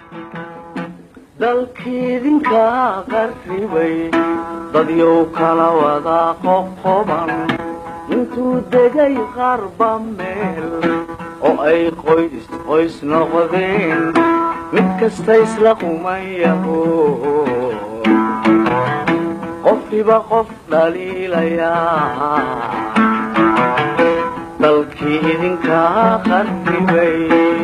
dalkiidinka qarribay dadyow kala wada qoqoban intuu degay qarba meel oo ay qoys qoys noqdeen mid kasta isla qumayaho qofkiba qof dhaliilayaa dalkii idinka qarribay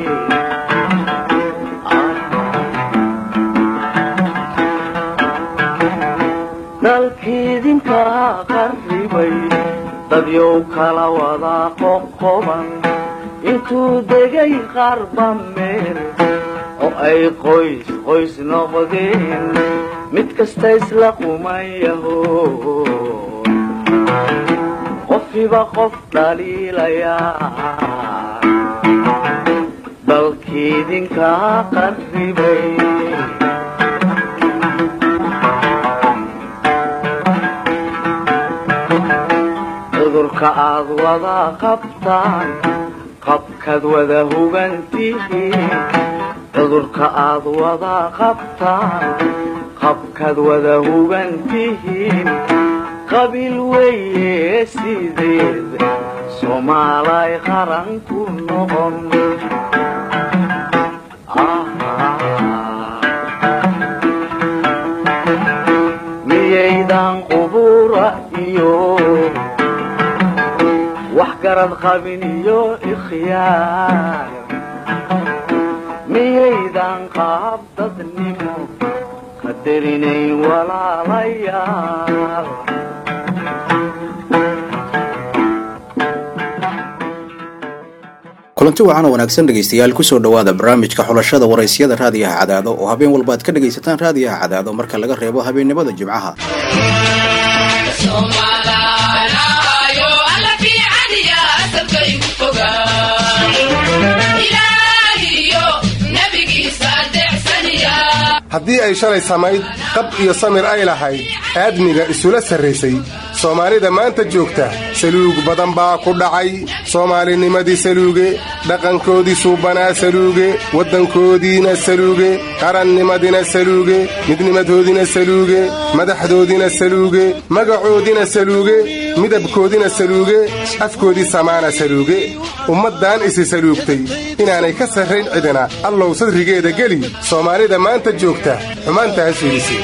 dalkiidinka qarribay dadyow kala wada qoqoban intuu degay qarba meel oo ay qoys qoys noqdeen mid kasta isla qumayaho qofkiba qof dhaliilayaa dalkiidinka qarribay cudurka aad wada qabtaan qabkaad wada hugantihiin cudurka aad wada qabtaan qabkaad wada hugantihiin qabiil weeye sideed soomaalay qaran ku noqon miyaydan qubura iyo wax garad qabin iyo ikhyaar miyaydan qaab dadnimo qadarinayn walaalayaal kulanti wacan oo wanaagsan dhegaystayaal kusoo dhowaada barnaamijka xulashada waraysyada raadiyaha cadaado oo habeen walba aad ka dhegaysataan raadiyaha cadaado marka laga reebo habeennimada jimcaha haddii ay shalay samayd qab iyo samir ay lahayd aadmiga isula sarraysay soomaalida maanta joogta saluug badan baa ku dhacay soomaalinimadii saluuge dhaqankoodii suubanaa saluuge waddankoodiina saluuge qarannimadina saluuge midnimadoodina saluuge madaxdoodina saluuge magacoodina saluuge midabkoodina saluuge afkoodii samaana saluuge ummaddan isi saluugtay inaanay ka sarrayn cidina allow sadrigeeda geli soomaalida maanta joogta xumaantaas fiidisi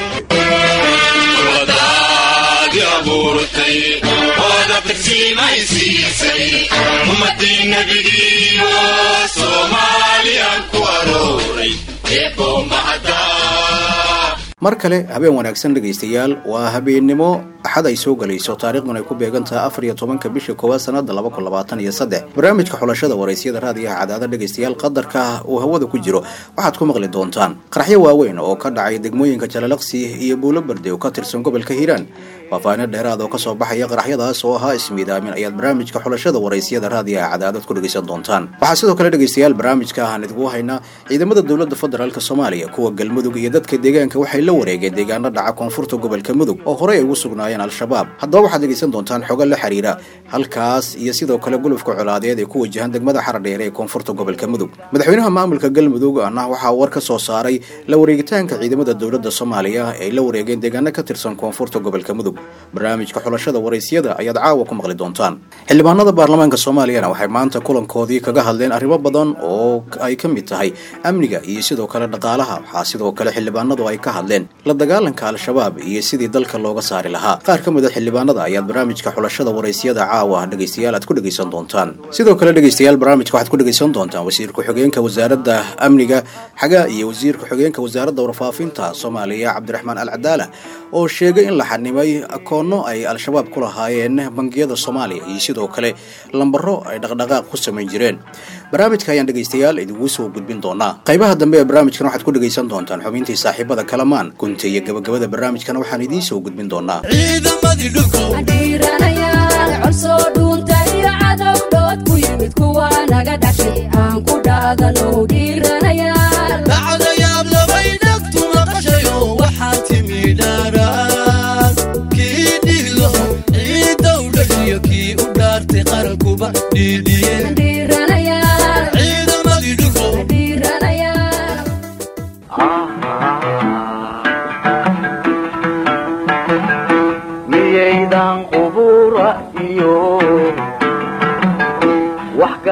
mar kale habeen wanaagsan dhegaystayaal waa habeennimo axad ay soo gelayso taariikhdun ay ku beegan tahay afar iyo tobanka bisha koowaad sanada laba kun labaatan iyo saddex barnaamijka xulashada waraysyada raadiyaha cadaada dhegaystayaal qadarka uu hawada ku jiro waxaad ku maqli doontaan qaraxyo waaweyn oo ka dhacay degmooyinka jalalaqsi iyo buulo berde oo ka tirsan gobolka hiiraan faahfaahinno dheeraad oo kasoo baxaya qaraxyadaas oo ahaa ismiidaamin ayaad barnaamijka xulashada waraysyada raadiyaha cadaadad ku dhegaysan doontaan waxaa sidoo kale dhegaystayaal barnaamijka aan idinku haynaa ciidamada dowladda federaalk soomaaliya kuwa galmudug iyo dadka deegaanka waxay la wareegeen deegaano dhaca koonfurta gobolka mudug oo horey ay ugu sugnaayeen al-shabaab haddaba waxaad dhegaysan doontaan xogo la xiriira halkaas iyo sidoo kale gulufka colaadeed ee ku wajahan degmada xaradheere ee koonfurta gobolka mudug madaxweynaha maamulka galmudug ahna waxaa war ka soo saaray la wareegitaanka ciidamada dowladda soomaaliya ay la wareegeen deegaano ka tirsan koonfurta gobolka mudug barnaamijka xulashada waraysyada ayaad caawa ku maqli doontaan xildhibaanada baarlamaanka soomaaliyana waxay maanta kulankoodii kaga hadleen arrimo badan oo ay ka mid tahay amniga iyo sidoo kale dhaqaalaha waxaa sidoo kale xildhibaanadu ay ka hadleen la dagaalanka al-shabaab iyo sidii dalka looga saari lahaa qaar ka mid a xildhibaanada ayaad barnaamijka xulashada waraysyada caawa dhegaystayaal aad ku dhegaysan doontaan sidoo kale dhegaystayaal barnaamijka waxaad ku dhegaysan doontaan wasiir ku-xigeenka wasaaradda amniga xagaa iyo wasiir ku-xigeenka wasaaradda warfaafinta soomaaliya cabdiraxmaan alcadaala oo sheegay in la xanimay akoono ay al-shabaab ku lahaayeen bangiyada soomaaliya iyo sidoo kale lambaro ay dhaqdhaqaaq ku samayn jireen barnaamijka ayaan dhegaystayaal idigu soo gudbin doonaa qaybaha dambe ee barnaamijkan waxaad ku dhegaysan doontaan xubintii saaxiibada kalamaan gunta iyo gabagabada barnaamijkana waxaan idiin soo gudbin doonaa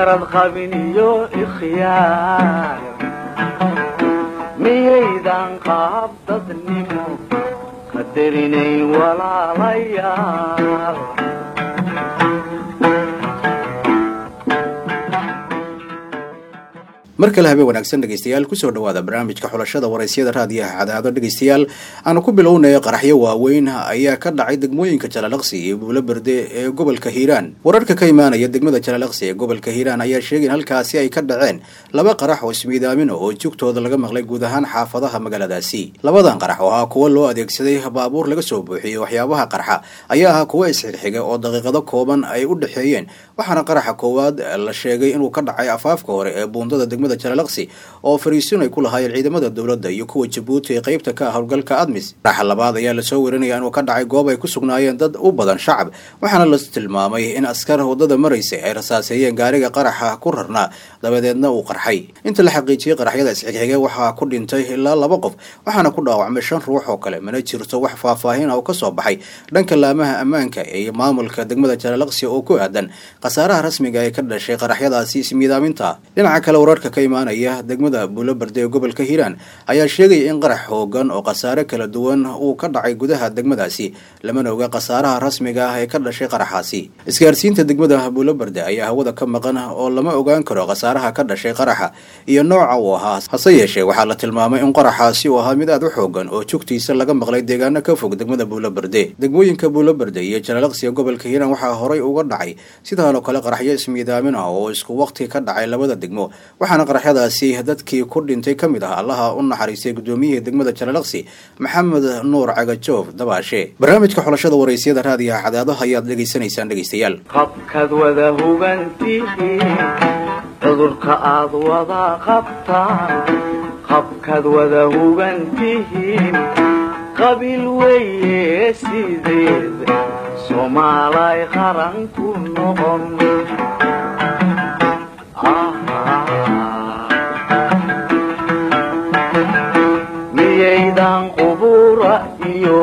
garad qabin iyo ikhyaar miyaydan qaab dadnimo qadarinayn walaalayaal mar kale habeen wanaagsan dhegeystayaal kusoo dhawaada barnaamijka xulashada waraysyada raadiyaha cadaado dhegeystayaal aanu ku bilownay qaraxyo waaweyn ayaa ka dhacay degmooyinka jalalaqsi iyo buulo berde ee gobolka hiiraan wararka ka imaanaya degmada jalalaqsi ee gobolka hiiraan ayaa sheegay in halkaasi ay ka dhaceen laba qarax oo ismiidaamina oo jugtooda laga maqlay guud ahaan xaafadaha magaaladaasi labadan qarax oo ahaa kuwo loo adeegsaday baabuur laga soo buuxiyey waxyaabaha qarxa ayaa ahaa kuwo isxigxiga oo daqiiqado kooban ay u dhexeeyeen waxaana qaraxa koowaad la sheegay inuu ka dhacay afaafka hore ee buundada degmada jalalaqsi oo fariisin ay ku lahaayeen ciidamada dowladda iyo kuwa jabuuti ee qaybta ka ah howlgalka admis qaraxa labaad ayaa lasoo warinaya inuu ka dhacay goob ay ku sugnaayeen dad u badan shacab waxaana la tilmaamay in askar waddada maraysay ay rasaaseeyeen gaariga qaraxa ku rarnaa dabadeedna uu qarxay inta la xaqiijiyey qaraxyada isxigxige waxaa ku dhintay ilaa laba qof waxaana ku dhaawacmay shan ruux oo kale mana jirto wax faahfaahin ah oo kasoo baxay dhanka laamaha ammaanka iyo maamulka degmada jalalaqsi oo ku aadan khasaaraha rasmiga ee ka dhashay qaraxyadaasi ismiidaaminta dhinaca kale wararka ka imaanaya degmada buulo berde ee gobolka hiiraan ayaa sheegaya in qarax hoogan oo khasaare kala duwan uu ka dhacay gudaha degmadaasi lamana oga khasaaraha rasmiga ah ee ka dhashay qaraxaasi isgaarsiinta degmada buulo berde ayaa hawada ka maqan oo lama ogaan karo khasaaraha ka dhashay qaraxa iyo nooca uu ahaa hase yeeshee waxaa la tilmaamay in qaraxaasi uu ahaa mid aad u xoogan oo jugtiisa laga maqlay deegaano ka fog degmada buulo berde degmooyinka buulo berde iyo jalalaqsiga gobolka hiiraan waxaa horay uga dhacay sidaanoo kale qaraxyo ismiidaamin ah oo isku waqti ka dhacay labada degmo waxaana qaraxyadaasi dadkii ku dhintay ka mid ah allaha u naxariistay gudoomiyihii degmada jalalaqsi maxamed nuur cagajoof dabaashe barnaamijka xulashada waraysyada raadiyaha cadaadaha ayaad dhegaysanaysaan dhegeystayaal qabkaad wada hugantihiin cudurka aad wada qabtaan qabkaad wada hugantihiin qabiil weeye sideed soomaalay qaran ku noqon miyaydan qubura iyo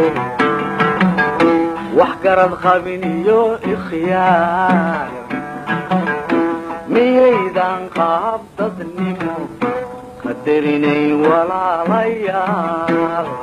wax garad qabin iyo ikhyaar miyaydan qaab dadnimo qadarinayn walaalayaal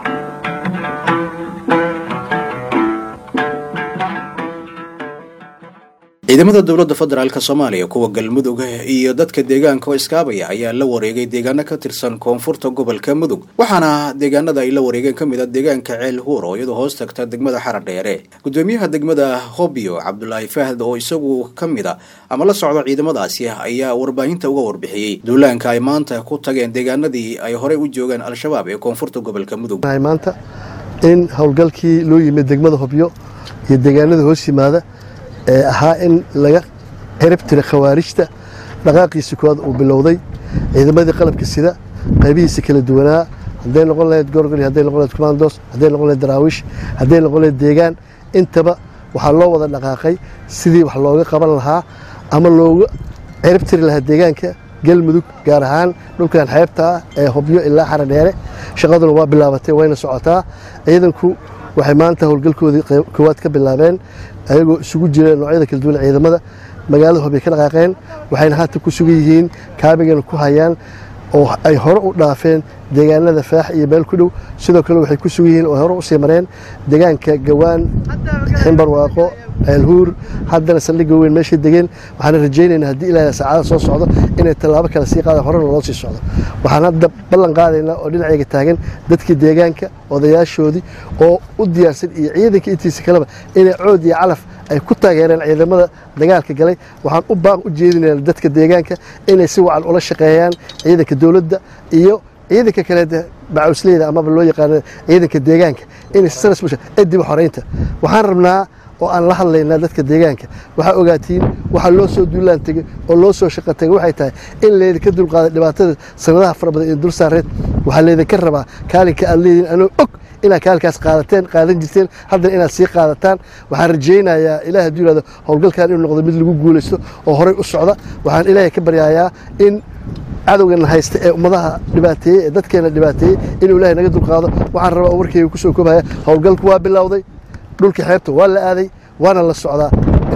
ciidamada dowladda federaalk soomaaliya kuwa galmudug iyo dadka deegaanka oo iskaabaya ayaa la wareegay deegaano ka tirsan koonfurta gobolka mudug waxaana deegaanada ay la wareegeen ka mid a deegaanka ceel huur oo iyadoo hoos tagta degmada xara dheere gudoomiyaha degmada hobyo cabdulaahi fahd oo isagu ka mid a ama la socda ciidamadaasi ayaa warbaahinta uga warbixiyey duulaanka ay maanta ku tageen deegaanadii ay horey u joogeen al-shabaab ee koonfurta gobolka mudug maanta in howlgalkii loo yimid degmada hobyo iyo deegaanada hoos yimaada ee ahaa in laga cirib tira khawaarijta dhaqaaqiisa koowaad uu bilowday ciidamadii qalabka sida qaybihiisa kala duwanaa hadday noqon lahayd gorgol hadday noqon lahayd commandos hadday noqon lahayd daraawiish hadday noqon lahayd deegaan intaba waxaa loo wada dhaqaaqay sidii wax looga qaban lahaa ama looga cirib tiri lahaa deegaanka galmudug gaar ahaan dhulkan xeebta ah ee hobyo ilaa xara dheere shaqaduna waa bilaabatay wayna socotaa ciidanku waxay maanta howlgalkoodii koowaad ka bilaabeen ayagoo isugu jireen noocyada kala duwan ciidamada magaalada hobyo ka dhaqaaqeen waxayna haatan ku sugan yihiin kaabigana ku hayaan oo ay hore u dhaafeen deegaanada faax iyo meel ku dhow sidoo kale waxay ku sugan yihiin oo hore usii mareen deegaanka gawaan ximbarwaaqo ceelhuur haddana saldhigga weyn meeshay degeen waxaana rajaynaynaa haddii ilaahay saacada soo socdo inay tallaabo kale sii qaadaan horena loo sii socdo waxaan hadda ballan qaadaynaa oo dhinacayga taagan dadkii deegaanka odayaashoodii oo u diyaarsan iyo ciidanka intiisa kaleba inay cood iyo calaf ay ku taageereen ciidamada dagaalka galay waxaan u baaq u jeedinaynaa dadka deegaanka inay si wacan ula shaqeeyaan ciidanka dowladda iyo ciidanka kale bacawsleyda amaba loo yaqaano ciidanka deegaanka inay sanas bulsha ediba xoreynta waxaan rabnaa oo aan la hadlaynaa dadka deegaanka waxaa ogaatiin waxaa loo soo duulaan tegey oo loo soo shaqo tegay waxay tahay in laydinka dulqaaday dhibaatada sanadaha fara badan ee dul saareed waxaa laydinka rabaa kaalinka aad leediin anoo og inaad kaalinkaas qaadateen qaadan jirteen haddana inaad sii qaadataan waxaan rajaynayaa ilaah hadduu yihahdo howlgalkan inuu noqdo mid lagu guulaysto oo horey u socda waxaan ilaahay ka baryayaa in cadowgana haysta ee ummadaha dhibaateeyey ee dadkeena dhibaateeyey inuu ilaahay naga dulqaado waxaan rabaa oo warkeyga kusoo koobaya howlgalku waa bilowday dhulkii xeebta waa la aaday waana la socdaa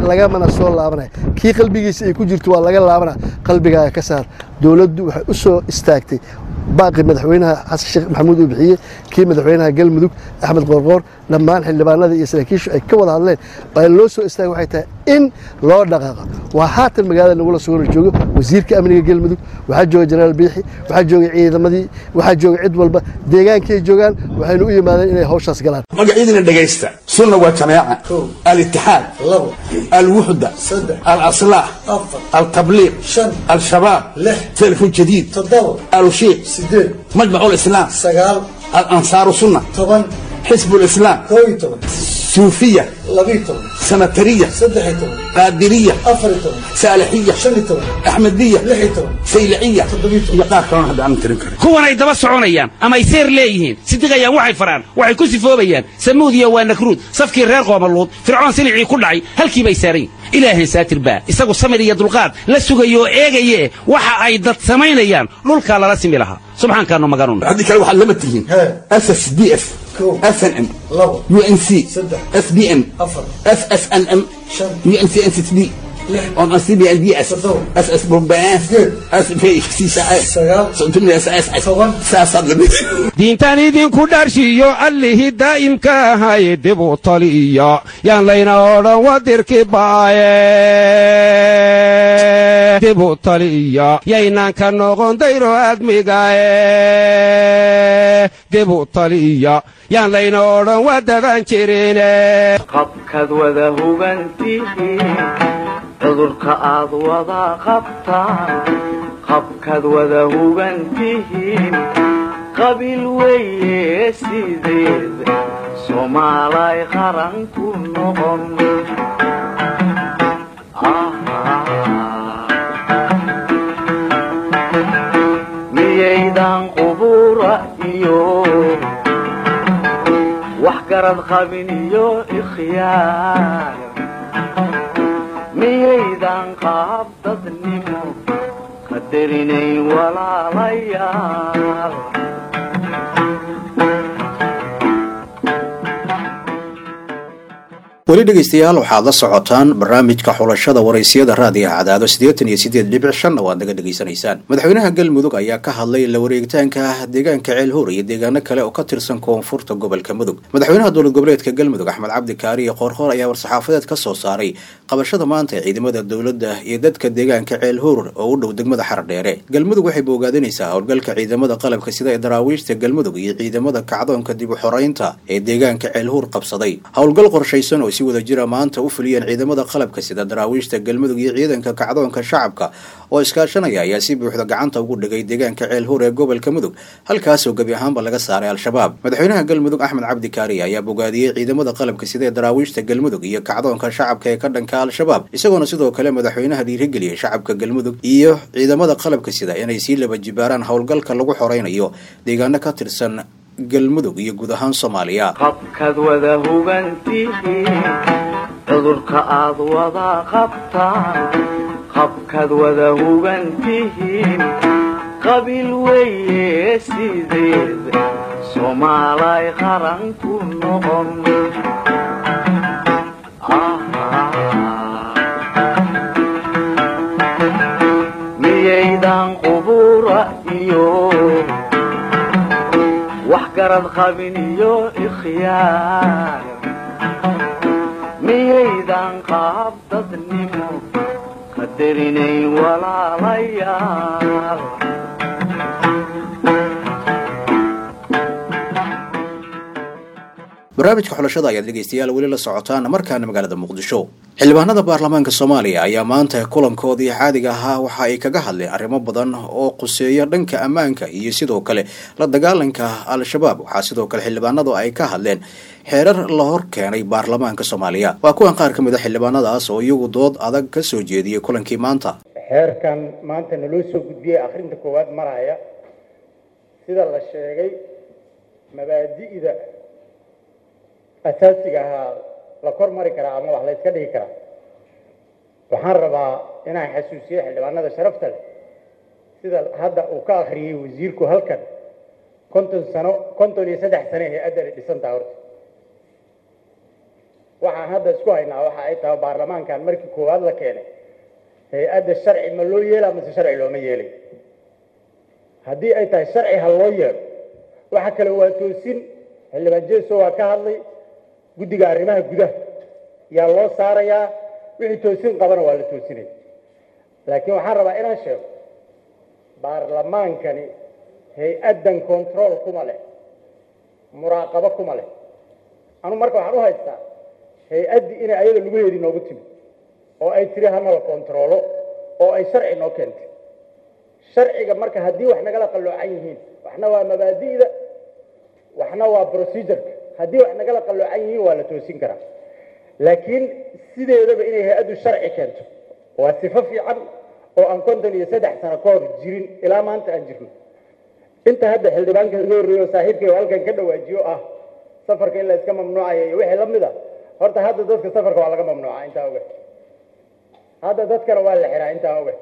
lagamana soo laabanaya kii qalbigiisa ay ku jirto waa laga laabana qalbigaaga ka saar dowladdu waxay u soo istaagtay baaqi madaxweynaha xasan sheekh maxamuud uu bixiyey kii madaxweynaha galmudug axmed qoorqoor dhammaan xildhibaanada iyo saraakiishu ay ka wada hadleen waa loo soo istaagay waxay tahay in loo dhaqaaqo waa haatan magaalada nagula sugana joogo wasiirka amniga galmudug waxaa jooga jenaraal biixi waxaa jooga ciidamadii waxaa jooga cid walba deegaankay joogaan waxaynu u yimaadeen inay hawshaas galaan magacyadina dhegaysta sunna waa jamaaca alitixaad alwuxda alaslaah altabliiq al-shabaab telefon jadiid alushiiq majmac lislaam alansaaru sunna xisb lislaam suufiya sanatariya qaadiriya saalixiya axmediya sayliciya iyo qaar kalona hadda aan tirin karin kuwanay daba soconayaan ama ay seer leeyihiin sidiqayaan waxay faraan waxay ku sifoobayaan samuudiya waa nakruud safkii reer qoomaluud fircoon silicii ku dhacay halkii bay saaran ilaahay saatir baa isagu samir iyo dulqaad la sugayo oo eegaye waxa ay dad samaynayaan dhulkaa lala simi lahaa subxaankaanu maganun haddii kale waxaad lama tihiin ss d f snm unc sbm ssnm uncnsd diintan idinku dharshiyo allihii daa'imka ahay dibu taliya yaan layna odhan wadirki baaye dibu taliya yaynaan ka noqon dayro aadmigaye dibu taliya yaan layna odhan wadaban jirine qabkaad wada hugantihiin cudurka aad wada qabtaan qabkaad wada hugantihiin qabiil weeye sideed soomaalay qaran ku noqon miyaydan qubura iyo wax garad qabin iyo ikhyaar miyaydan qaab dadnimo qadarinayn walaalayaal weli dhegaystayaal waxaad la socotaan barnaamijka xulashada waraysiyada raadiyaha cadaado siddeetan iyo siddeed dhibic shanna waad naga dhegaysanaysaan madaxweynaha galmudug ayaa ka hadlay la wareegitaanka deegaanka ceelhuur iyo deegaano kale oo ka tirsan koonfurta gobolka mudug madaxweynaha dowlad goboleedka galmudug axmed cabdi kaari iyo qoorqoor ayaa war-saxaafadeed ka soo saaray qabashada maanta ee ciidamada dowladda iyo dadka deegaanka ceelhuur oo u dhow degmada xardheere galmudug waxay boogaadinaysaa howlgalka ciidamada qalabka sida ee daraawiishta galmudug iyo ciidamada kacdoonka dib u xoreynta ee deegaanka ceelhuur qabsaday howlgal qorshaysan oo si wada jira maanta u fuliyeen ciidamada qalabka sida daraawiishta galmudug iyo ciidanka kacdoonka shacabka oo iskaashanaya ayaa si buuxda gacanta ugu dhigay deegaanka ceelhuur ee gobolka mudug halkaasoo gebi ahaanba laga saaray al-shabaab madaxweynaha galmudug axmed cabdi kaari ayaa bogaadiyey ciidamada qalabka sida ee daraawiishta galmudug iyo kacdoonka shacabka ee ka dhanka al-shabaab isagoona sidoo kale madaxweynaha dhiirigeliyey shacabka galmudug iyo ciidamada qalabka sida inay sii laba jibaaraan howlgalka lagu xoreynayo deegaano ka tirsan galmudug iyo guud ahaan soomaaliya qabkaad wada hugantihiin cudurka aad wada qabtaan qabkaad wada hugantihiin qabiil weeye sideed soomaalay qaran ku noqon miyaydan qubura iyo wax garad qabin iyo ikhyaar miyaydan qaab dadnimo qadarinayn walaalayaal barnaamijka xulashada ayaad dhegaystayaal weli la socotaan markaana magaalada muqdisho xildhibaanada baarlamaanka soomaaliya ayaa maanta kulankoodii caadiga ahaa waxa ay kaga hadleen arrimo badan oo quseeya dhanka ammaanka iyo sidoo kale la dagaalanka al-shabaab waxaa sidoo kale xildhibaanadu ay ka hadleen xeerar la hor keenay baarlamaanka soomaaliya waa kuwan qaar ka mid a xildhibaanadaas oo iyagu dood adag ka soo jeediyey kulankii maanta xeerkan maanta naloo soo gudbiyey akhrinta koowaad maraya sida la sheegay mabaadi'da asaasiga ahaa la kor mari karaa ama wax la yska dhigi karaa waxaan rabaa inaan xasuusiyo xildhibaanada sharafta leh sida hadda uu ka akhriyey wasiirku halkan konton sano konton iyo saddex sano hay-addani dhisantaha horta waxaan hadda isku haynaa waxa ay tahay baarlamaankan markii koowaad la keenay hay-adda sharci ma loo yeelaa mase sharci looma yeelay haddii ay tahay sharci ha loo yeelo waxa kale waa toosin xildhibaan jeeso waa ka hadlay guddiga arrimaha gudaha yaa loo saarayaa wixii toosin qabana waa la toosinaya laakiin waxaan rabaa inaan sheego baarlamaankani hay-addan control kuma leh muraaqabo kuma leh anu marka waxaan u haystaa hay-addii inay ayada lugaheedii noogu timi oo ay tiri hanala kontaroolo oo ay sharci noo keentay sharciga marka haddii wax nagala qalloocan yihiin waxna waa mabaadi'da waxna waa procedureka haddii wax nagala qalloocan yihiin waa la toosin karaa laakiin sideedaba inay hay-addu sharci keento waa sifo fiican oo aan konton iyo saddex sano ka hor jirin ilaa maanta aan jirno inta hadda xildhibaanka iga horreeyo saaxiibkay oo halkan ka dhawaajiyo ah safarka in la iska mamnuucaya iyo wixii la mid a horta hadda dadka safarka waa laga mamnuuca intaa oga hadda dadkana waa la xiraa intaa oga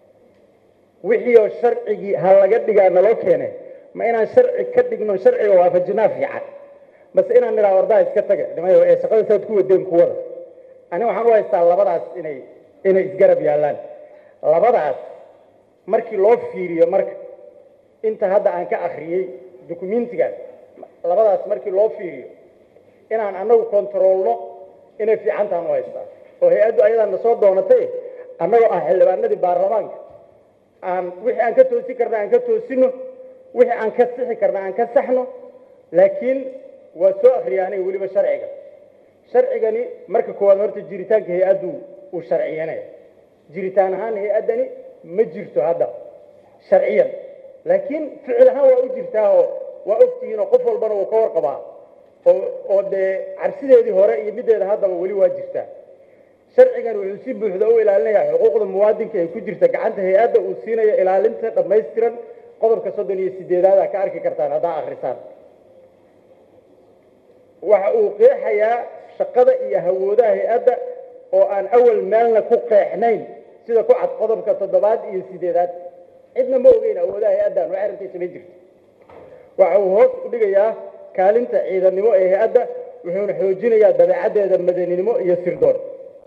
wixii oo sharcigii ha laga dhigaa naloo keene ma inaan sharci ka dhigno sharciga waafajinaa fiican base inaan nidhaa wardaa iska taga nimayo ee shaqada saad ku wadeen kuwada ani waxaan u haystaa labadaas inay inay isgarab yaallaan labadaas markii loo fiiriyo marka inta hadda aan ka akriyey dukumentigan labadaas markii loo fiiriyo inaan annagu kontaroolno inay fiican tahan u haystaa oo hay-addu ayadaa na soo doonatay annagoo ah xildhibaanadii baarlamaanka aan wixii aan ka toosin karna aan ka toosino wixii aan ka sixi karna aan ka saxno laakiin waa soo akriyaanay weliba sharciga sharcigani marka koowaad horta jiritaanka hay-addu uu sharciyanaya jiritaan ahaan hay-addani ma jirto hadda sharciyan laakiin ficil ahaan waa u jirtaa oo waa ogtihiin oo qof walbana wuu ka warqabaa oo oo dee cabsideedii hore iyo middeeda haddaba weli waa jirtaa sharcigan wuxuu si buuxda u ilaalinayaa xuquuqda muwaadinka ee ku jirta gacanta hay-adda uu siinayo ilaalinta dhammaystiran qodobka soddon iyo sideedaad aa ka arki kartaan haddaa akrisaan waxa uu qeexayaa shaqada iyo hawoodaha hay-adda oo aan awal meelna ku qeexnayn sida ku cad qodobka toddobaad iyo sideedaad cidna ma ogeyn awoodaha hay-addan wax arrintiisa ma jirto waxa uu hoos u dhigayaa kaalinta ciidannimo ee hay-adda wuxuuna xoojinayaa dabeecaddeeda madaninimo iyo sirdoon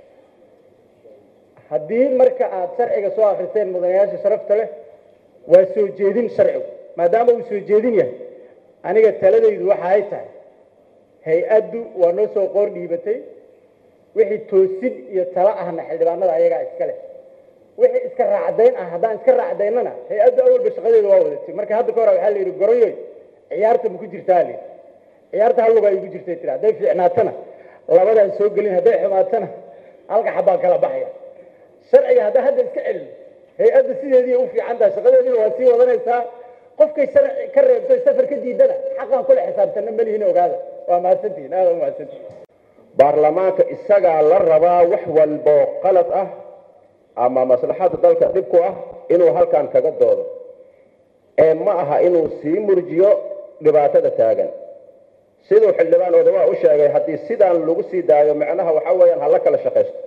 haddii marka aad sharciga soo akriseen mudanayaasha sharafta leh waa soo jeedin sharcigu maadaama uu soo jeedin yahay aniga taladaydu waxa ay tahay hay-addu waa noo soo qoor dhiibatay wixii toosin iyo talo ahna xildhibaanada ayagaa iska leh wixii iska raacdayn ah haddaan iska raacdaynana hay-addu awalba shaqadeeda waa wadatay marka hadda ka hore waxaa la yidhi goroyoy ciyaarta ma ku jirtaa la yidhi ciyaarta hal lugaa igu jirtay tiri hadday fiicnaatana labadaan soo gelin hadday xumaatana halka xabbaan kala baxaya sharciga haddaa hadda iska celin hay-adda sideedii u fiican tahay shaqadeediina waa sii wadanaysaa qofkay sharci ka reebto safar ka diidana xaqaan kula xisaabtana malihin ogaada waa mahadsantihin aada u mahadsantihin baarlamaanka isagaa la rabaa wax walboo qalad ah ama maslaxada dalka dhib ku ah inuu halkan kaga doodo ee ma aha inuu sii murjiyo dhibaatada taagan siduu xildhibaan odawaa u sheegay haddii sidaan lagu sii daayo macnaha waxa weeyaan hala kala shaqaysto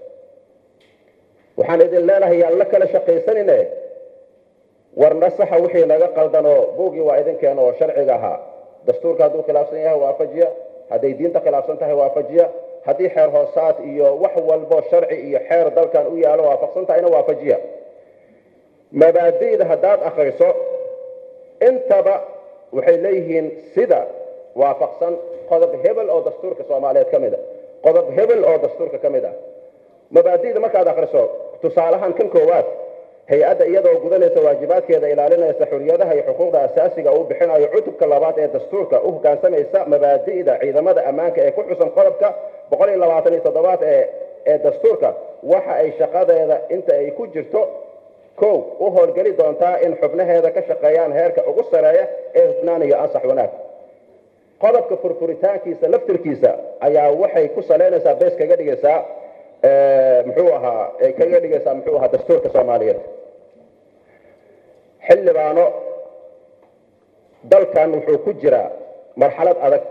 waxaan idin leenahay yaan la kala shaqaysanine warna saxa wixii naga qaldanoo buugii waa idinkeena oo sharciga ahaa dastuurka hadduu khilaafsan yahay waafajiya hadday diinta khilaafsan tahay waafajiya haddii xeer hoosaad iyo wax walbo sharci iyo xeer dalkan u yaalo waafaqsan tahayna waafajiya mabaadi'da haddaad akriso intaba waxay leeyihiin sida waafaqsan qodob hebel oo dastuurka soomaaliyeed ka mid a qodob hebel oo dastuurka ka mid ah mabaadi'da markaad akriso tusaalahaan kan koowaad hay-adda iyadoo gudanaysa waajibaadkeeda ilaalinaysa xuriyadaha iyo xuquuqda asaasiga uu bixinayo cutubka labaad ee dastuurka u hoggaansamaysa mabaadi'da ciidamada ammaanka ee ku xusan qodobka boqol iyo labaatan iyo toddobaad ee ee dastuurka waxa ay shaqadeeda inta ay ku jirto kow u howlgeli doontaa in xubnaheeda ka shaqeeyaan heerka ugu sareeya ee hufnaan iyo ansax wanaag qodobka furfuritaankiisa laftirkiisa ayaa waxay ku saleynaysaa bees kaga dhigaysaa muxuu ahaa ay kaga dhigaysaa muxuu ahaa dastuurka soomaaliyeed xildhibaano dalkan wuxuu ku jiraa marxalad adag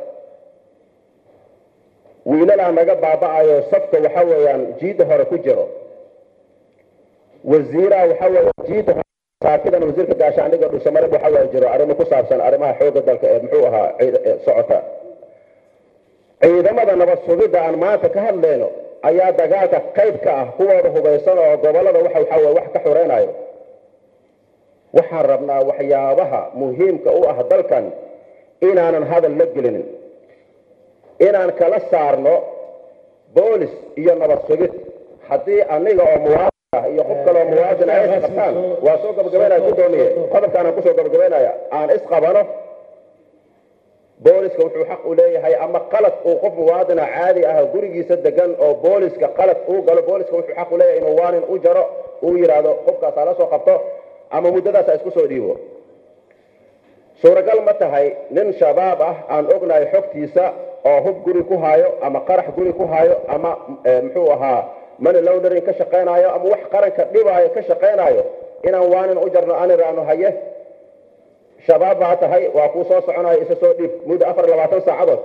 wiilalaa naga baaba'ayo safka waxa weeyaan jiidda hore ku jiro wasiiraha waxa weeye jiidda hore saakidan wasiirka gaashaandhiga dhuusamareeb waxa weeye jiro arrimo ku saabsan arrimaha xoogga dalka ee muxuu ahaa socota ciidamada nabad sugidda aan maanta ka hadlayno ayaa dagaalka qayb ka ah kuwooda hubaysan oo gobollada waxa waxaa weye wax ka xoreynayo waxaan rabnaa waxyaabaha muhiimka u ah dalkan inaanan hadal la gelinin inaan kala saarno boolis iyo nabad sugid haddii aniga oo muwaadin ah iyo qof kaleoo muwaadin ay isqabtaan waa soo gabagabaynaya guddoomiye qodobkaanaan kusoo gabagabaynaya aan isqabano booliska wuxuu xaq u leeyahay ama qalad uu qof muwaadina caadi ah gurigiisa degan oo booliska qalad uu galo booliska wuxuu xaq u leeyahay inuu waanin u jaro uu yidhaahdo qofkaas hala soo qabto ama muddadaas ha isku soo dhiibo suuragal ma tahay nin shabaab ah aan ognahay xogtiisa oo hub guri ku haayo ama qarax guri ku haayo ama muxuu ahaa money laundering ka shaqaynayo ama wax qaranka dhibaayo ka shaqaynayo inaan waanin u jarno aan iraano haye shabaab baa tahay waa kuu soo soconayo isa soo dhiib muddo afar iyo labaatan saacadood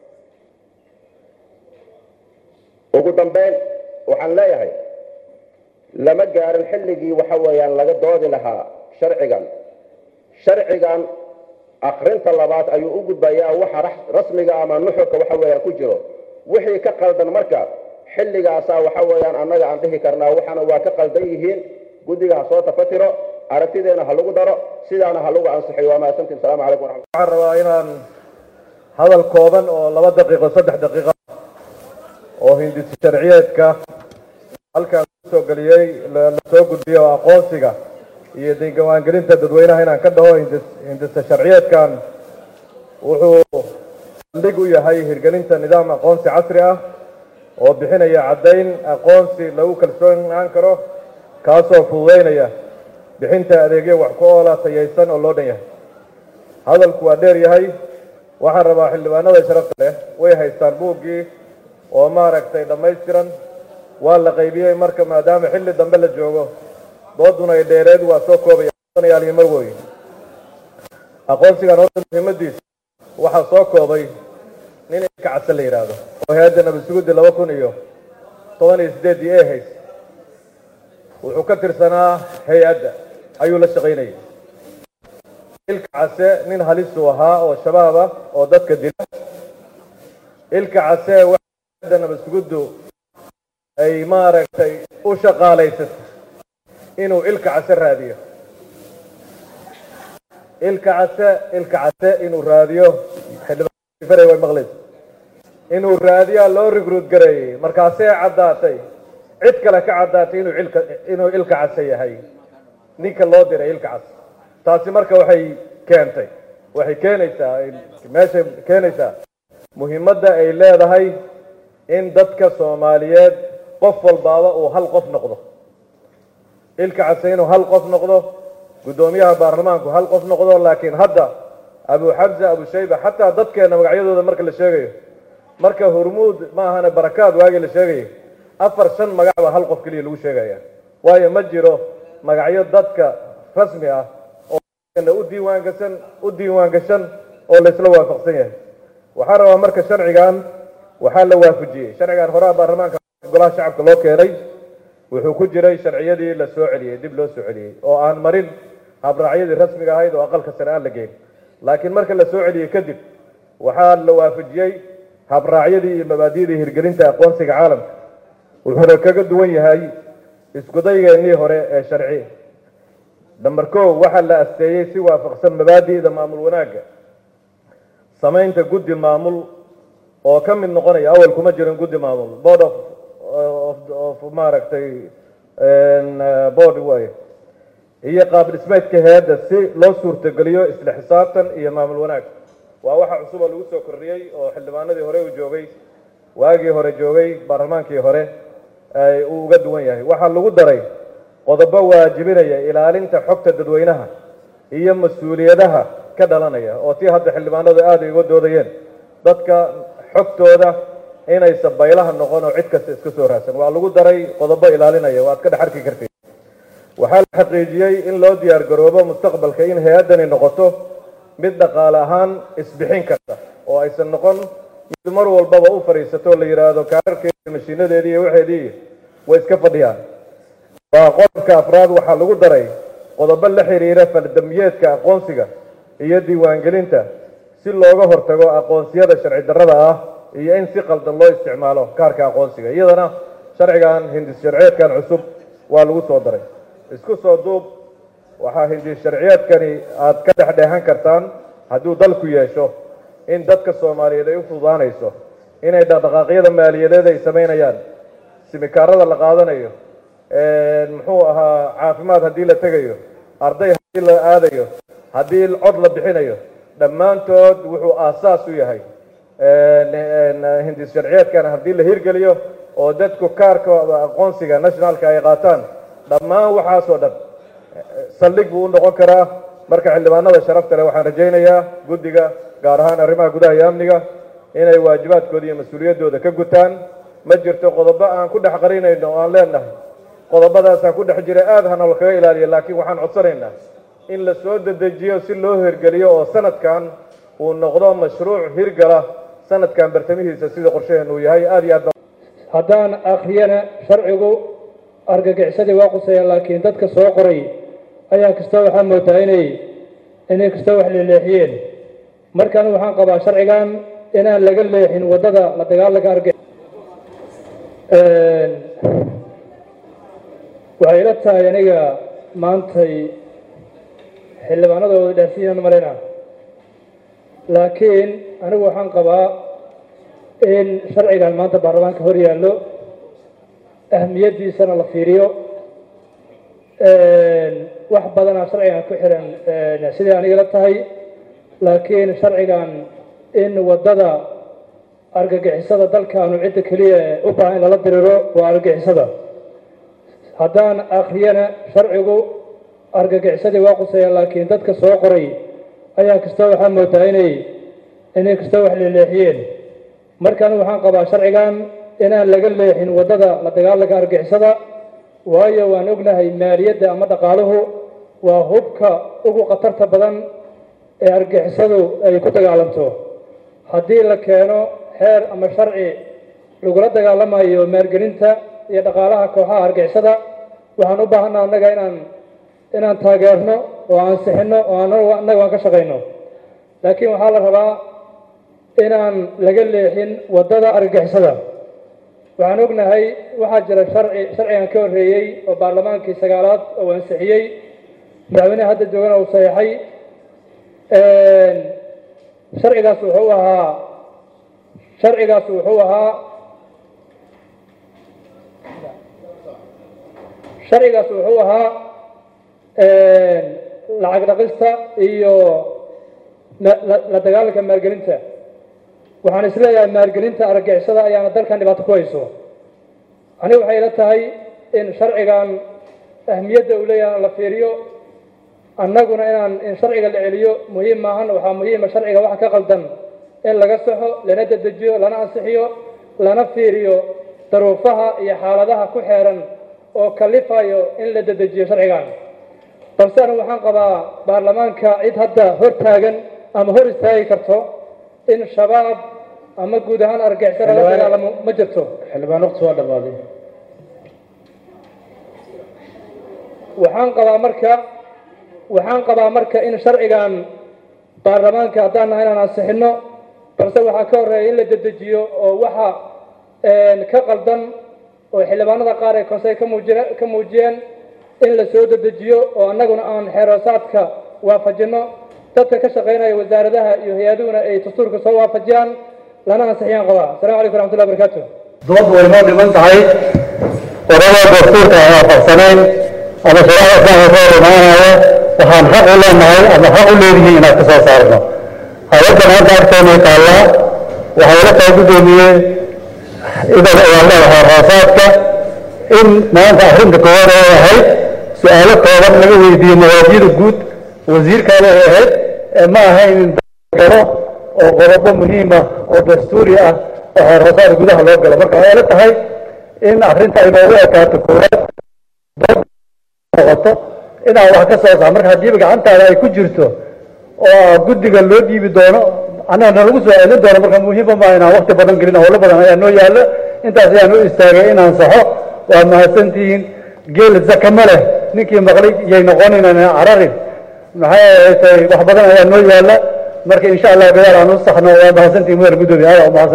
ugu dambeyn waxaan leeyahay lama gaarin xilligii waxa weeyaan laga doodi lahaa sharcigan sharcigan akrinta labaad ayuu u gudbayaa waxa rasmiga ama nuxurka waxa weeyaan ku jiro wixii ka qaldan marka xilligaasaa waxa weeyaan annaga aan dhihi karnaa waxaana waa ka qaldan yihiin guddiga ha soo tafatiro aragtideena ha lagu daro sidaana ha lagu ansixiyo waa mahadsantiin asalaamu calaykum waraxmat waxaan rabaa inaan hadal kooban oo laba daqiiqo saddex daqiiqa oo hindisi sharciyeedka halkaan kusoo geliyey la soo gudbiyo oo aqoonsiga iyo diiwaangelinta dadweynaha inaan ka dhaho hindisa sharciyeedkan wuxuu saldhig u yahay hirgelinta nidaam aqoonsi casri ah oo bixinaya caddayn aqoonsi lagu kalsoonaan karo kaasoo fududeynaya bixinta adeegyo wax ku oola tayaysan oo loo dhan yahay hadalku waa dheer yahay waxaan rabaa xildhibaanada sharafta leh way haystaan buuggii oo maaragtay dhammaystiran waa la qaybiyey marka maadaama xilli dambe la joogo dooduna ay dheereed waa soo koobaya mar weyn aqoonsigan horta muhiimadiisa waxaa soo koobay nin ilka case la yidhaahdo oo hay-adda nabadsuguddii laba kun iyo toban iyo sideeddii ee hays wuxuu ka tirsanaa hay-adda ayuu la shaqaynayay ilka case nin halisuu ahaa oo shabaab ah oo dadka dila ilka case hay-adda nabadsuguddu ay maaragtay u shaqaalaysatay inuu ilka case raadiyo ilka case ilka case inuu raadiyo xildhibaan way maqlaysa inuu raadiyaa loo rigruud gareeyey markaasee caddaatay cid kale ka caddaatay inuu ilka inuu ilka case yahay ninka loo diray ilka case taasi marka waxay keentay waxay keenaysaa meeshay keenaysaa muhiimadda ay leedahay in dadka soomaaliyeed qof walbaaba uu hal qof noqdo ilka case inuu hal qof noqdo guddoomiyaha baarlamaanku hal qof noqdo laakiin hadda abu xamza abu shayba xataa dadkeena magacyadooda marka la sheegayo marka hormuud ma ahane barakaad waagii la sheegayay afar shan magac baa hal qof keliya lagu sheegaya waayo ma jiro magacyo dadka rasmi ah oo u diiwaangashan u diiwaan gashan oo laysla waafaqsan yahay waxaa rabaa marka sharcigan waxaa la waafajiyey sharcigan horaa baarlamaanka golaha shacabka loo keenay wuxuu ku jiray sharciyadii la soo celiyey dib loo soo celiyey oo aan marin habraacyadii rasmiga ahayd oo aqalka sare aan la geyn laakiin marka la soo celiyey kadib waxaa la waafajiyey habraacyadii iyo mabaadi'dii hirgelinta aqoonsiga caalamka wuxuuna kaga duwan yahay iskudaygeenii hore ee sharci namber ko waxaa la asteeyey si waafaqsan mabaadi'da maamul wanaagga samaynta guddi maamul oo ka mid noqonaya awal kuma jirin guddi maamul board of of maaragtay board waaye iyo qaab dhismeedka hay-adda si loo suurtogeliyo isla xisaabtan iyo maamul wanaag waa waxa cusub oo lagu soo kordhiyey oo xildhibaanadii hore uu joogay waagii hore joogay baarlamaankii hore uu uga duwan yahay waxaa lagu daray qodobo waajibinaya ilaalinta xogta dadweynaha iyo mas-uuliyadaha ka dhalanaya oo tii hadda xildhibaanadu aada uga doodayeen dadka xogtooda inaysan baylaha noqon oo cid kasta iska soo raadsan waa lagu daray qodobo ilaalinaya waad ka dhex arki kartid waxaa la xaqiijiyey in loo diyaar garoobo mustaqbalka in hay-addani noqoto mid dhaqaale ahaan isbixin karta oo aysan noqon mid mar walbaba u fadhiisato la yidhaahdo kaararkeedi mashiinadeedii iyo waxeedii way iska fadhiyaan waa qodobka afraad waxaa lagu daray qodobo la xiriira faldambiyeedka aqoonsiga iyo diiwaangelinta si looga hortago aqoonsiyada sharci darrada ah iyo in si qaldan loo isticmaalo kaarka aqoonsiga iyadana sharcigan hindis sharciyeedkan cusub waa lagu soo daray isku soo duub waxaa hindis sharciyeedkani aad ka dhexdheehan kartaan hadduu dalku yeesho in dadka soomaaliyeed ay u fududaanayso inay dhaqdhaqaaqyada maaliyadeed ay samaynayaan simikaarada la qaadanayo muxuu ahaa caafimaad haddii la tegayo arday haddii la aadayo haddii cod la bixinayo dhammaantood wuxuu aasaas u yahay hindis sharciyeedkan haddii la hirgeliyo oo dadku kaarka aqoonsiga nationalka ay qaataan dhammaan waxaasoo dhan saldhig buu u noqon karaa marka xildhibaanada sharafta leh waxaan rajaynayaa guddiga gaar ahaan arrimaha gudaha iyo amniga inay waajibaadkooda iyo mas-uuliyaddooda ka gutaan ma jirto qodobo aan ku dhex qarinayno oo aan leenahay qodobadaasaan ku dhex jira aad hana lakaga ilaaliya laakiin waxaan codsanaynaa in la soo dedejiyo si loo hirgeliyo oo sanadkan uu noqdo mashruuc hirgala sanadkan bartamihiisa sida qorshaheenu uu yahay aad iyo aad haddaan akhriyana sharcigu argagixisadii waa qusaya laakiin dadka soo qoray ayaa kastoo waxaa moodaa inay inay kastoo wax leeleexiyeen markaan waxaan qabaa sharcigan inaan laga leexin waddada la dagaalanka argix waxay ila tahay aniga maantay xildhibaanadooda dhaafiyaan marayna laakiin anigu waxaan qabaa in sharcigan maanta baarlamaanka hor yaallo ahmiyaddiisana la fiiriyo wax badanaa sharcigan ku xiran sidai aniga la tahay laakiin sharcigan in waddada argagixisada dalkaanu cidda keliya u baahan in lala diriro waa argagixisada haddaan akhriyana sharcigu argagixisadii waa qusaya laakiin dadka soo qoray ayaa kastoo waxaa moodaa inay inay kastoo wax leeleexiyeen markaan waxaan qabaa sharcigan inaan laga leexin waddada la dagaalanka argixisada waayo waan ognahay maaliyadda ama dhaqaaluhu waa hubka ugu khatarta badan ee argixisadu ay ku dagaalanto haddii la keeno xeer ama sharci lagula dagaalamayo maalgelinta iyo dhaqaalaha kooxaha argixisada waxaan u baahanaa annaga inaan inaan taageerno oo ansixinno oo annaga aan ka shaqayno laakiin waxaa la rabaa inaan laga leexin waddada argagixisada waxaan ognahay waxaa jira sharci sharcigan ka horreeyey oo baarlamaankii sagaalaad oo ansixiyey madaxweyneha hadda joogana uu saxeexay sharcigaas wuxuu ahaa sharcigaas wuxuu ahaa sharcigaas wuxuu ahaa lacag dhaqista iyo la dagaalanka maalgelinta waxaan isleeyahay maalgelinta argagixisada ayaana dalkan dhibaato ku hayso aniga waxay ila tahay in sharcigan ahmiyadda uu leeyahay la fiiriyo annaguna inaan in sharciga la celiyo muhiim maahan waxaa muhiima sharciga waxa ka qaldan in laga saxo lana dedejiyo lana ansixiyo lana fiiriyo daruufaha iyo xaaladaha ku xeeran oo kalifayo in la dedejiyo sharcigan balse anigu waxaan qabaa baarlamaanka cid hadda hor taagan ama hor istaagi karto in shabaab ama guud ahaan argixisada la dagaalamo ma jirto xildhibaan waqti waa dhammaaday waxaan qabaa marka waxaan qabaa marka in sharcigan baarlamaanka haddaan nahay inaan ansixinno balse waxaa ka horreeya in la dedejiyo oo waxa ka qaldan oo xildhibaanada qaar ee konsey ka muuji ka muujiyeen in la soo dedejiyo oo annaguna aan xeeroosaadka waafajinno dadka ka shaqaynaya wasaaradaha iyo hay-aduhuna ay dastuurka soo waafajiyaan lana ansixiyaan qabaa asalamu calaykum raxmatullahi barakaatu dooddu way noo dhiman tahay qodobada dastuurka aan waafaqsanayn ama sharaca islaamka ka hor imaanaya waxaan xaq u leenahay ama xaq u leedihiin inaad ka soo saarno hay-adda maanta agteena taallaa waxay la tahay guddoomiye idan ayaan leedahay raasaadka in maanta arrinta koowaad ay ahayd su-aalo kooban laga weydiiyo mawaadiyada guud wasiirkaada ay ahayd ee ma ahayn in galo oo qodobo muhiima oo dastuuri ah oo xeerrasaad gudaha loo galo marka waxay la tahay in arrinta ay noogu ekaato koowaad noqoto inaad wax ka soo saar marka haddiiba gacantaada ay ku jirto oo guddiga loo dhiibi doono annaga nalagu soo celin doono marka muhiima maaha inaan wakti badan gelin howlo badan ayaa noo yaallo intaas ayaan u istaagay inaan saxo waa mahadsantihiin geel zakama leh ninkii maqlay yay noqonaynaan cararin maxay ahayd wax badan ayaa noo yaalla marka insha allah gadaal aan u saxno waa mahadsantihiin mudar guddoomiye aada u mahadsanta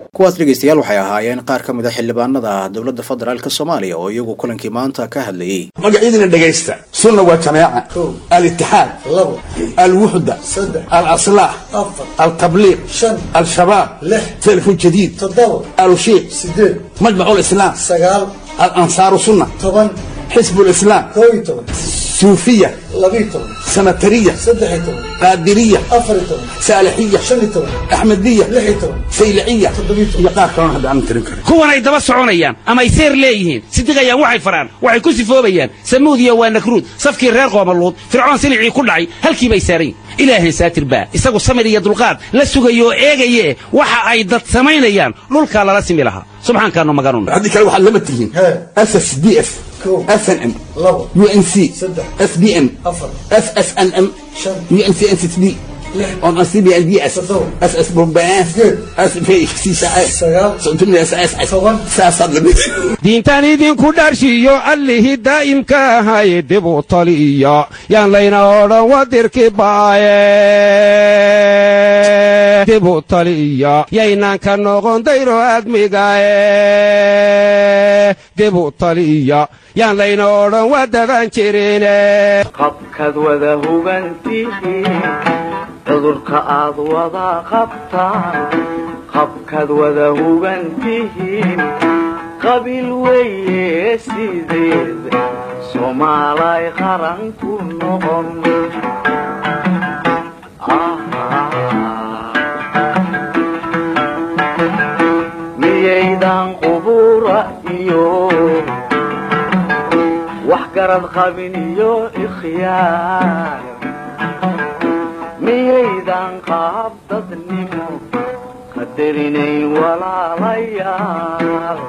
kuwaas dhegaystayaal waxay ahaayeen qaar ka mid a xildhibaanada dowladda federaalka soomaaliya oo iyagu kulankii maanta ka hadlayey magacyadina dhegaysta sunna waa jamaaca alitixaad alwuxda alaslaax altabliiq al-shabaab telefon jadiid alushiiq majmacu lislaam alansaaru sunna xisbu lislaam suufiya sanatariya qaadiriya saalixiya axmediya sayliciya iyo qaar kalona hadda aan tirin karin kuwan ay daba soconayaan ama ay seer leeyihiin sidiqayaan waxay faraan waxay ku sifoobayaan samuudiya waa nakruud safkii reer qoomaluud fircoon silicii ku dhacay halkii bay saarayn ilaahan saatir baa isagu samir iyo dulqaad la sugayo oo eegaye waxa ay dad samaynayaan dhulkaa lala simi lahaa subxaankaanu maganun haddii kale waxaad lama tihiin ss d f snm unc sbm ssnm uncnsb on cbnds ss saasaad lamid diintan idinku dharshiyo allihii daa'imka ahay dib u taliya yaan layna odhan wadirki baaye dib u taliya yaynaan ka noqon dayro admigae dib u taliya yaan layna odhan wadaban jirine qabkaad wada hugantihiin cudurka aad wada qabtaan qabkaad wada hugantihiin qabiil weeye sideed soomaalay qaran ku noqon miyaydan qubura iyo wax garad qabin iyo ikhyaar miyaydan qaab dadnimo qadarinayn walaalayaal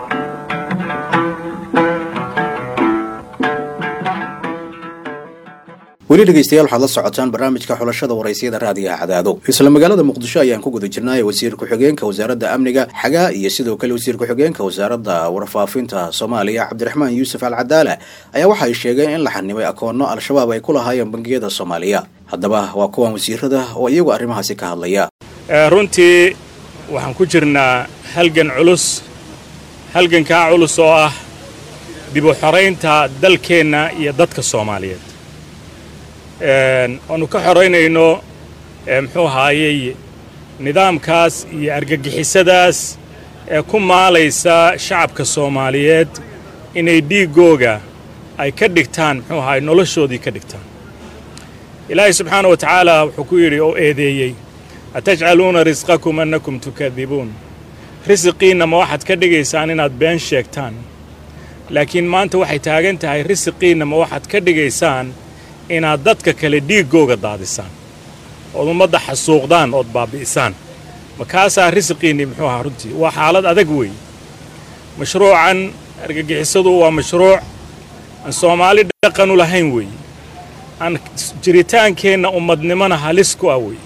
weli dhegaystayaal waxaad la socotaan barnaamijka xulashada waraysiyada raadiyaha cadaado isla magaalada muqdisho ayaan ku guda jirnay wasiir ku-xigeenka wasaaradda amniga xagaa iyo sidoo kale wasiir ku-xigeenka wasaaradda warfaafinta soomaaliya cabdiraxmaan yuusuf al cadaala ayaa waxa ay sheegeen in la xanimay akoono al-shabaab ay ku lahaayeen bangiyada soomaaliya haddaba waa kuwan wasiirada oo iyagu arrimahaasi ka hadlaya runtii waxaan ku jirnaa halgan culus halgankaa culus oo ah dib u xoraynta dalkeenna iyo dadka soomaaliyeed waannu ka xoraynayno muxuu ahaayey nidaamkaas iyo argagixisadaas ee ku maalaysa shacabka soomaaliyeed inay dhiiggooga ay ka dhigtaan muxuu ahaay noloshoodii ka dhigtaan ilaahay subxaana wa tacaala wuxuu ku yidhi oo eedeeyey atajcaluuna risqakum annakum tukadibuun risiqiinna ma waxaad ka dhigaysaan inaad been sheegtaan laakiin maanta waxay taagan tahay risiqiinna ma waxaad ka dhigaysaan inaad dadka kale dhiiggooga daadisaan ood ummadda xasuuqdaan ood baabbi'isaan makaasaa risiqiinnii muxuu ahaa runtii waa xaalad adag weeye mashruucan argagixisadu waa mashruuc aan soomaali dhaqanu lahayn weeye aan jiritaankeenna ummadnimona halis ku ah weeye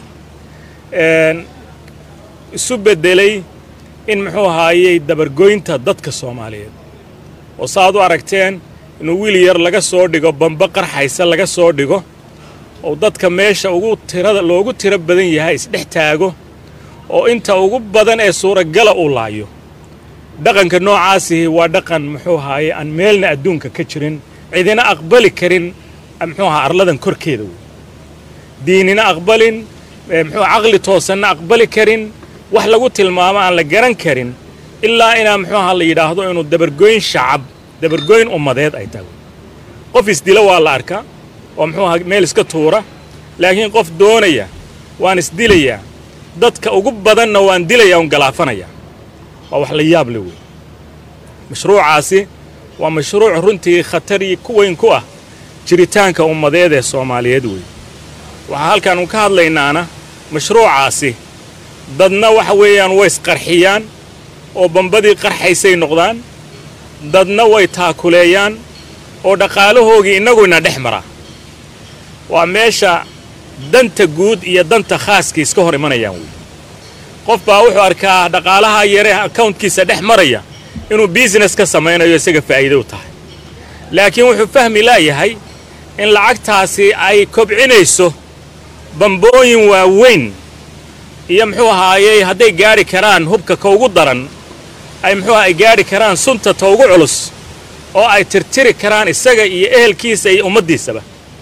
isu beddelay in muxuu ahaayey dabargoynta dadka soomaaliyeed oo saaad u aragteen inuu wiil yar laga soo dhigo bamba qarxaysa laga soo dhigo oo dadka meesha ugu tirada loogu tiro badan yahay isdhex taago oo inta ugu badan ee suuragala uu laayo dhaqanka noocaasihi waa dhaqan muxuu ahaaye aan meelna adduunka ka jirin cidina aqbali karin muxuu ahaa arladan korkeeda wey diinina aqbalin muxuu caqli toosanna aqbali karin wax lagu tilmaamo aan la garan karin ilaa inaa muxuu ahaa la yidhaahdo inuu dabargoyn shacab dabargoyn ummadeed ay tahay qof isdila waa la arkaa oo muxuu ahaa meel iska tuura laakiin qof doonaya waan isdilayaa dadka ugu badanna waan dilayaa un galaafanayaa waa wax la yaab le wey mashruucaasi waa mashruuc runtii khatari ku weyn ku ah jiritaanka ummadeed ee soomaaliyeed wey waxaa halkaan un ka hadlaynaana mashruucaasi dadna waxa weeyaan way isqarxiyaan oo bambadii qarxaysay noqdaan dadna way taakuleeyaan oo dhaqaalahoogii innaguna dhex maraa waa meesha danta guud iyo danta khaaskii iska hor imanayaan wey qof baa wuxuu arkaa dhaqaalaha yaree akawntkiisa dhex maraya inuu biisines ka samaynayo isaga faa'iido u tahay laakiin wuxuu fahmi laayahay in lacagtaasi ay kobcinayso bambooyin waaweyn iyo muxuu ahaayey hadday gaadhi karaan hubka ka ugu daran ay muxuu ay gaadhi karaan sunta ta ugu culus oo ay tirtiri karaan isaga iyo ehelkiisa iyo ummaddiisaba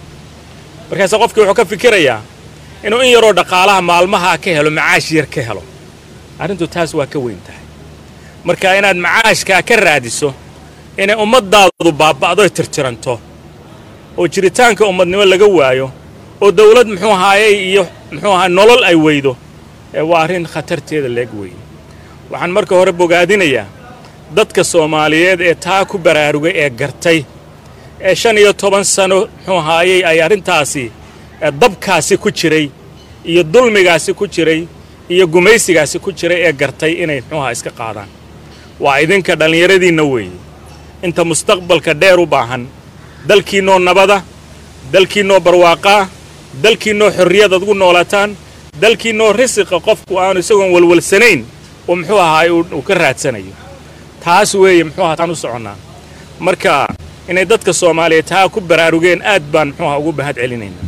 markaase qofkii wuxuu ka fikirayaa inuu in yaroo dhaqaalaha maalmaha ka helo macaash yar ka helo arrintu taas waa ka weyn tahay marka inaad macaashkaa ka raadiso inay ummaddaadu baaba'doy tirtiranto oo jiritaanka ummadnimo laga waayo oo dawlad muxuu ahaayey iyo muxuu ahaa nolol ay weydo ee waa arrin khatarteeda leeg weeye waxaan marka hore bogaadinayaa dadka soomaaliyeed ee taa ku baraarugay ee gartay ee shan iyo toban sano muxuu ahaayey ay arrintaasi dabkaasi ku jiray iyo dulmigaasi ku jiray iyo gumaysigaasi ku jiray ee gartay inay muxuu ahaa iska qaadaan waa idinka dhallinyaradiinna weeye inta mustaqbalka dheer u baahan dalkiinnoo nabada dalkiinnoo barwaaqaa dalkiinnoo xorriyad ad ugu noolaataan dalkiinnoo risiqa qofku aanu isagoon walwalsanayn oo muxuu ahaay uu ka raadsanayo taas weeye muxuu ahaa taan u soconnaa marka inay dadka soomaaliyeed taa ku baraarugeen aad baan muxuu ahaa ugu bahad celinaynaa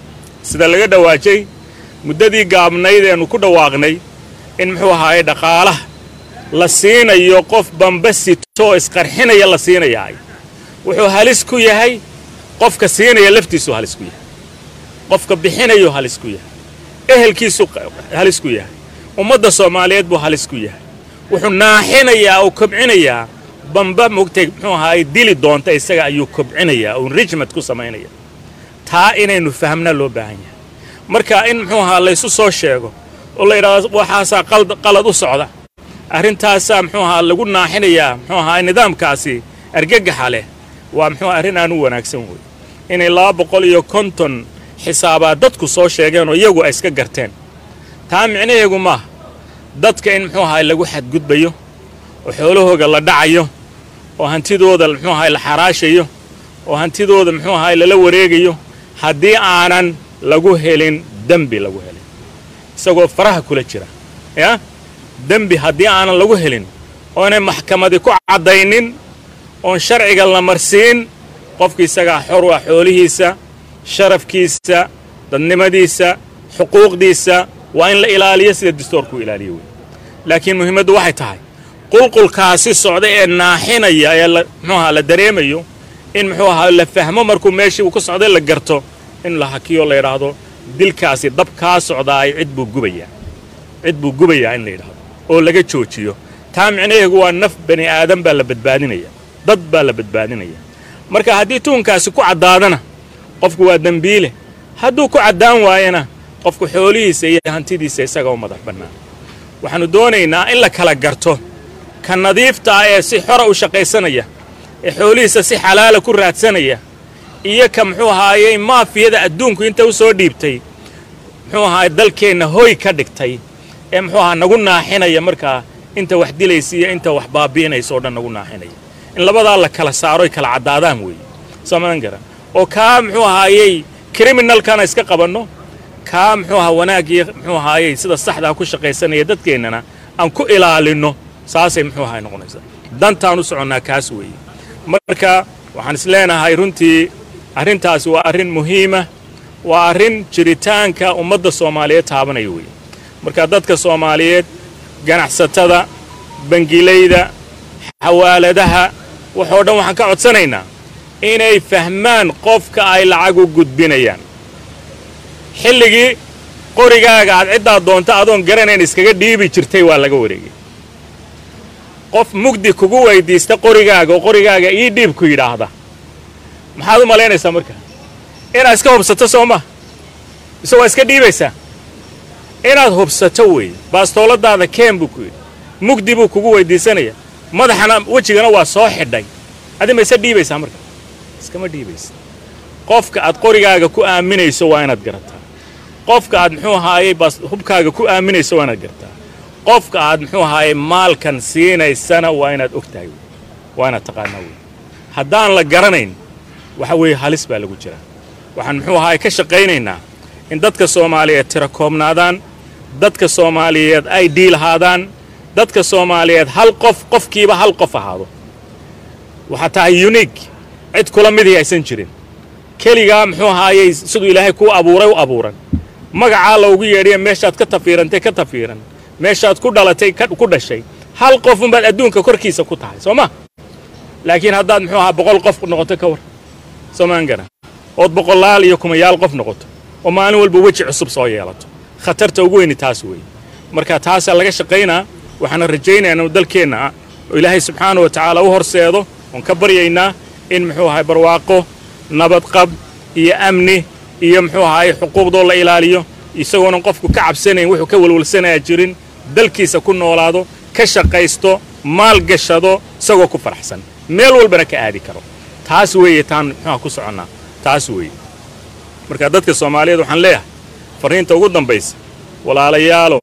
sida laga dhawaajay muddadii gaabnayd eenu ku dhawaaqnay in muxuu ahaaye dhaqaalaha la siinayo qof bamba sitoo isqarxinaya la siinayaay wuxuu halis ku yahay qofka siinaya laftiisuu halis ku yahay qofka bixinayuu halis ku yahay ehelkiisuu halis ku yahay ummadda soomaaliyeed buu halis ku yahay wuxuu naaxinayaa oo kobcinayaa bamba mogtay muxuu ahaaye dili doonta isaga ayuu kobcinayaa oo enrichment ku samaynaya taa inaynu fahamnaa loo baahan yahay marka in muxuu ahaa laysu soo sheego oo la yidhahdo waxaasaa qalad u socda arrintaasaa muxuu ahaa lagu naaxinayaa muxuu ahaa nidaamkaasi argagaxa leh waa muxuu arrin aan u wanaagsan wey inay laba boqol iyo konton xisaabaa dadku soo sheegeen oo iyagu ay iska garteen taa micnaheegu maaha dadka in muxuu ahaa lagu xadgudbayo oo xoolahooga la dhacayo oo hantidooda muxuu ahaa la xaraashayo oo hantidooda muxuu ahaa lala wareegayo haddii aanan lagu helin dembi lagu helin isagoo faraha kula jira yaa dembi haddii aanan lagu helin oonay maxkamadi ku caddaynin oon sharciga la marsiin qofka isagaa xor u ah xoolihiisa sharafkiisa dadnimadiisa xuquuqdiisa waa in la ilaaliyo sida dastoorku ilaaliyo wey laakiin muhiimaddu waxay tahay qulqulkaasi socda ee naaxinaya ee muxuu ahaa la dareemayo in muxuu ahaa la fahmo markuu meeshii uu ku socday la garto in la hakiyo la yidhaahdo dilkaasi dab kaa socdaay cid buu gubayaa cid buu gubayaa in la yidhaahdo oo laga joojiyo taa micnaheegu waa naf bani aadan baa la badbaadinaya dad baa la badbaadinaya marka haddii tuunkaasi ku caddaadana qofku waa dembiile hadduu ku caddaan waayana qofku xoolihiisa iyo hantidiisa isaga u madax bannaan waxaannu doonaynaa in la kala garto ka nadiifta ah ee si xora u shaqaysanaya ee xoolihiisa si xalaala ku raadsanaya iyo ka muxuu ahaayey maafiyada adduunku inta u soo dhiibtay muxuu ahaay dalkeenna hoy ka dhigtay ee muxuu ahaa nagu naaxinaya markaa inta wax dilaysa iyo inta wax baabi'inaysa oo dhan nagu naaxinaya in labadaa la kala saaroy kala caddaadaan weeye samadan garan oo kaa muxuu ahaayey kriminalkana iska qabanno kaa muxuu ahaa wanaagii muxuu ahaayey sida saxdaa ku shaqaysanaya dadkeennana aan ku ilaalinno saasay muxuu ahaay noqonaysaa dantaan u soconnaa kaas weeye marka waxaan is leenahay runtii arrintaasi waa arrin muhiima waa arrin jiritaanka ummadda soomaaliyeed taabanaya weeye marka dadka soomaaliyeed ganacsatada bangilayda xawaaladaha waxoo dhan waxaan ka codsanaynaa inay fahmaan qofka ay lacag u gudbinayaan xilligii qorigaaga aad ciddaa doonta adoon garanayn iskaga dhiibi jirtay waa laga wareegay qof mugdi kugu weyddiista qorigaaga oo qorigaaga ii dhiib ku yidhaahda maxaad u malaynaysaa marka inaad iska hubsato soo ma mise waa iska dhiibaysaa inaad hubsato weeye baastooladaada keen buu ku yidhi mugdi buu kugu weyddiisanaya madaxana wejigana waa soo xidhay adi ma isa dhiibaysaa marka iskama dhiibaysa qofka aad qorigaaga ku aaminayso waa inaad garataa qofka aad muxuu ahaayey baas hubkaaga ku aaminayso waa inaad garataa qofka aad muxuu ahaayey maalkan siinaysana waa inaad og tahay waa inaad taqaanaa wey haddaan la garanayn waxa weeye halis baa lagu jiraa waxaan muxuu ahaayey ka shaqaynaynaa in dadka soomaaliyeed tira koobnaadaan dadka soomaaliyeed ay dhiilahaadaan dadka soomaaliyeed hal qof qofkiiba hal qof ahaado waxaa tahay unique cid kula midii aysan jirin keligaa muxuu ahaayey siduu ilaahay kuu abuuray u abuuran magacaa loogu yeedhiya meeshaad ka tafiirantay ka tafiiran meeshaad ku dhalatay ku dhashay hal qofunbaad adduunka korkiisa ku tahay soo ma laakiin haddaad muxuu ahaa boqol qof noqoto ka war soomaan garan ood boqolaal iyo kumayaal qof noqoto oo maalin walba weji cusub soo yeelato khatarta ugu weyni taas weeye marka taasaa laga shaqaynaa waxaana rajaynayaa inuu dalkeenna ah oo ilaahay subxaana wa tacaala u horseedo oon ka baryaynaa in muxuu ahay barwaaqo nabadqab iyo amni iyo muxuu ahaay xuquuqdoo la ilaaliyo isagoonan qofku ka cabsanayn wuxuu ka walwalsanayaa jirin dalkiisa ku noolaado ka shaqaysto maal gashado isagoo ku faraxsan meel walbana ka aadi karo taas weeye taan muxuuha ku soconnaa taas weeye marka dadka soomaaliyeed waxaan leeyahay farriinta ugu dambaysa walaalayaalow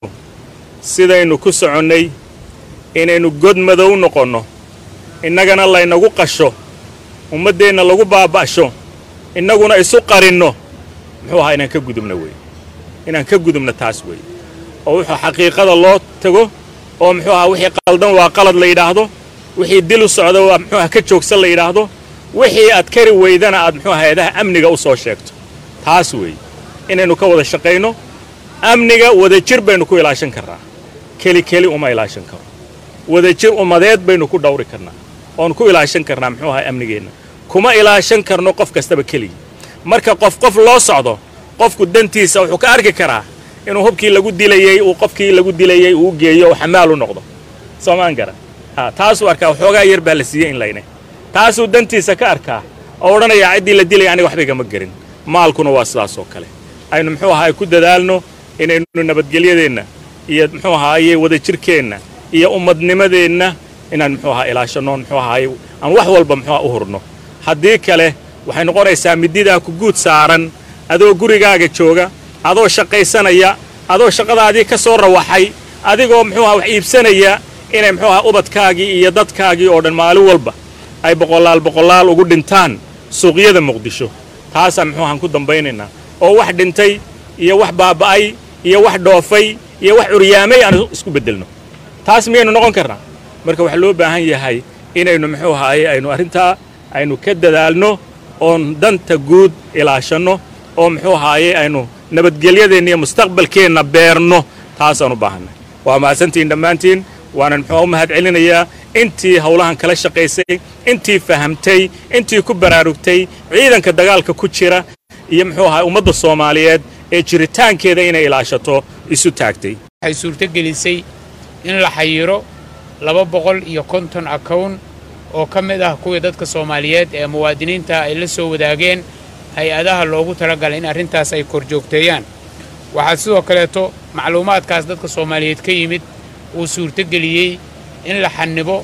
sidaynu ku soconnay inaynu god madow noqonno innagana laynagu qasho ummaddeenna lagu baaba'sho innaguna isu qarinno muxuu ahaa inaan ka gudubno weeye inaan ka gudubno taas weeye oo wuxuu xaqiiqada loo tago oo muxuu ahaa wixii qaldan waa qalad la yidhaahdo wixii dil u socda waa muxuu aha ka joogsan la yidhaahdo wixii aad kari weydana aad muxuu hay-adaha amniga u soo sheegto taas weeye inaynu ka wada shaqayno amniga wadajir baynu ku ilaashan karnaa keli keli uma ilaashan karo wadajir ummadeed baynu ku dhawri karnaa oon ku ilaashan karnaa muxuu ahaa amnigeenna kuma ilaashan karno qof kastaba keligii marka qof qof loo socdo qofku dantiisa wuxuu ka arki karaa inuu hubkii lagu dilayey uu qofkii lagu dilayey uu geeyo oo xamaal u noqdo soomaan garan ha taasuu arkaa waxoogaa yar baa la siiyey in layne taasuu dantiisa ka arkaa oo odhanayaa ciddii la dilaya aniga waxba igama gerin maalkuna waa sidaas oo kale aynu muxuu ahaay ku dadaalno inaynu nabadgelyadeenna iyo muxuu ahaaye wadajirkeenna iyo ummadnimadeenna inaan muxuu ahaa ilaashanno muxuu ahaaye aan wax walba muxuu u hurno haddii kale waxay noqonaysaa mididaa ku guud saaran adoo gurigaaga jooga adoo shaqaysanaya adoo shaqadaadii ka soo rawaxay adigoo muxuu aha wax iibsanaya inay muxuu aha ubadkaagii iyo dadkaagii oo dhan maalin walba ay boqolaal boqolaal ugu dhintaan suuqyada muqdisho taasaan muxuu ahaan ku dambaynaynaa oo wax dhintay iyo wax baaba'ay iyo wax dhoofay iyo wax curyaamay aan isku beddelno taas miyaynu noqon karnaa marka waxaa loo baahan yahay inaynu muxuu ahaaye aynu arrintaa aynu ka dadaalno oon danta guud ilaashanno oo muxuu ahaaye aynu nabadgelyadeenna iyo mustaqbalkeenna beerno taasaan u baahanay waa mahadsantihiin dhammaantiin waanan muxuu u mahad celinayaa intii howlahan kala shaqaysay intii fahamtay intii ku baraarugtay ciidanka dagaalka ku jira iyo muxuu ahaa ummadda soomaaliyeed ee jiritaankeeda inay ilaashato isu taagtay waxay suurtogelisay in la xayiro laba boqol iyo konton akown oo ka mid ah kuwii dadka soomaaliyeed ee muwaadiniinta ay la soo wadaageen hay-adaha loogu talagalay in arrintaas ay korjoogteeyaan waxaa sidoo kaleeto macluumaadkaas dadka soomaaliyeed ka yimid uu suurtogeliyey in la xanibo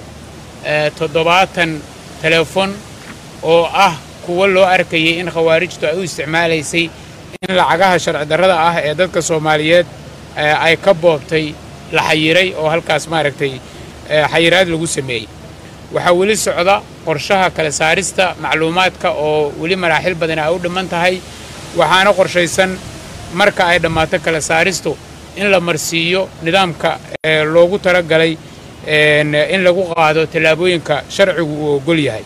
toddobaatan teleefon oo ah kuwo loo arkayay in khawaarijtu ay u isticmaalaysay in lacagaha sharci darrada ah ee dadka soomaaliyeed ay ka boobtay la xayiray oo halkaas maaragtay xayiraad lagu sameeyey waxaa weli socda qorshaha kala saarista macluumaadka oo weli maraaxil badan ay u dhimman tahay waxaana qorshaysan marka ay dhammaato kala saaristu in la marsiiyo nidaamka loogu talagalay in lagu qaado tallaabooyinka sharcigu uu oggol yahay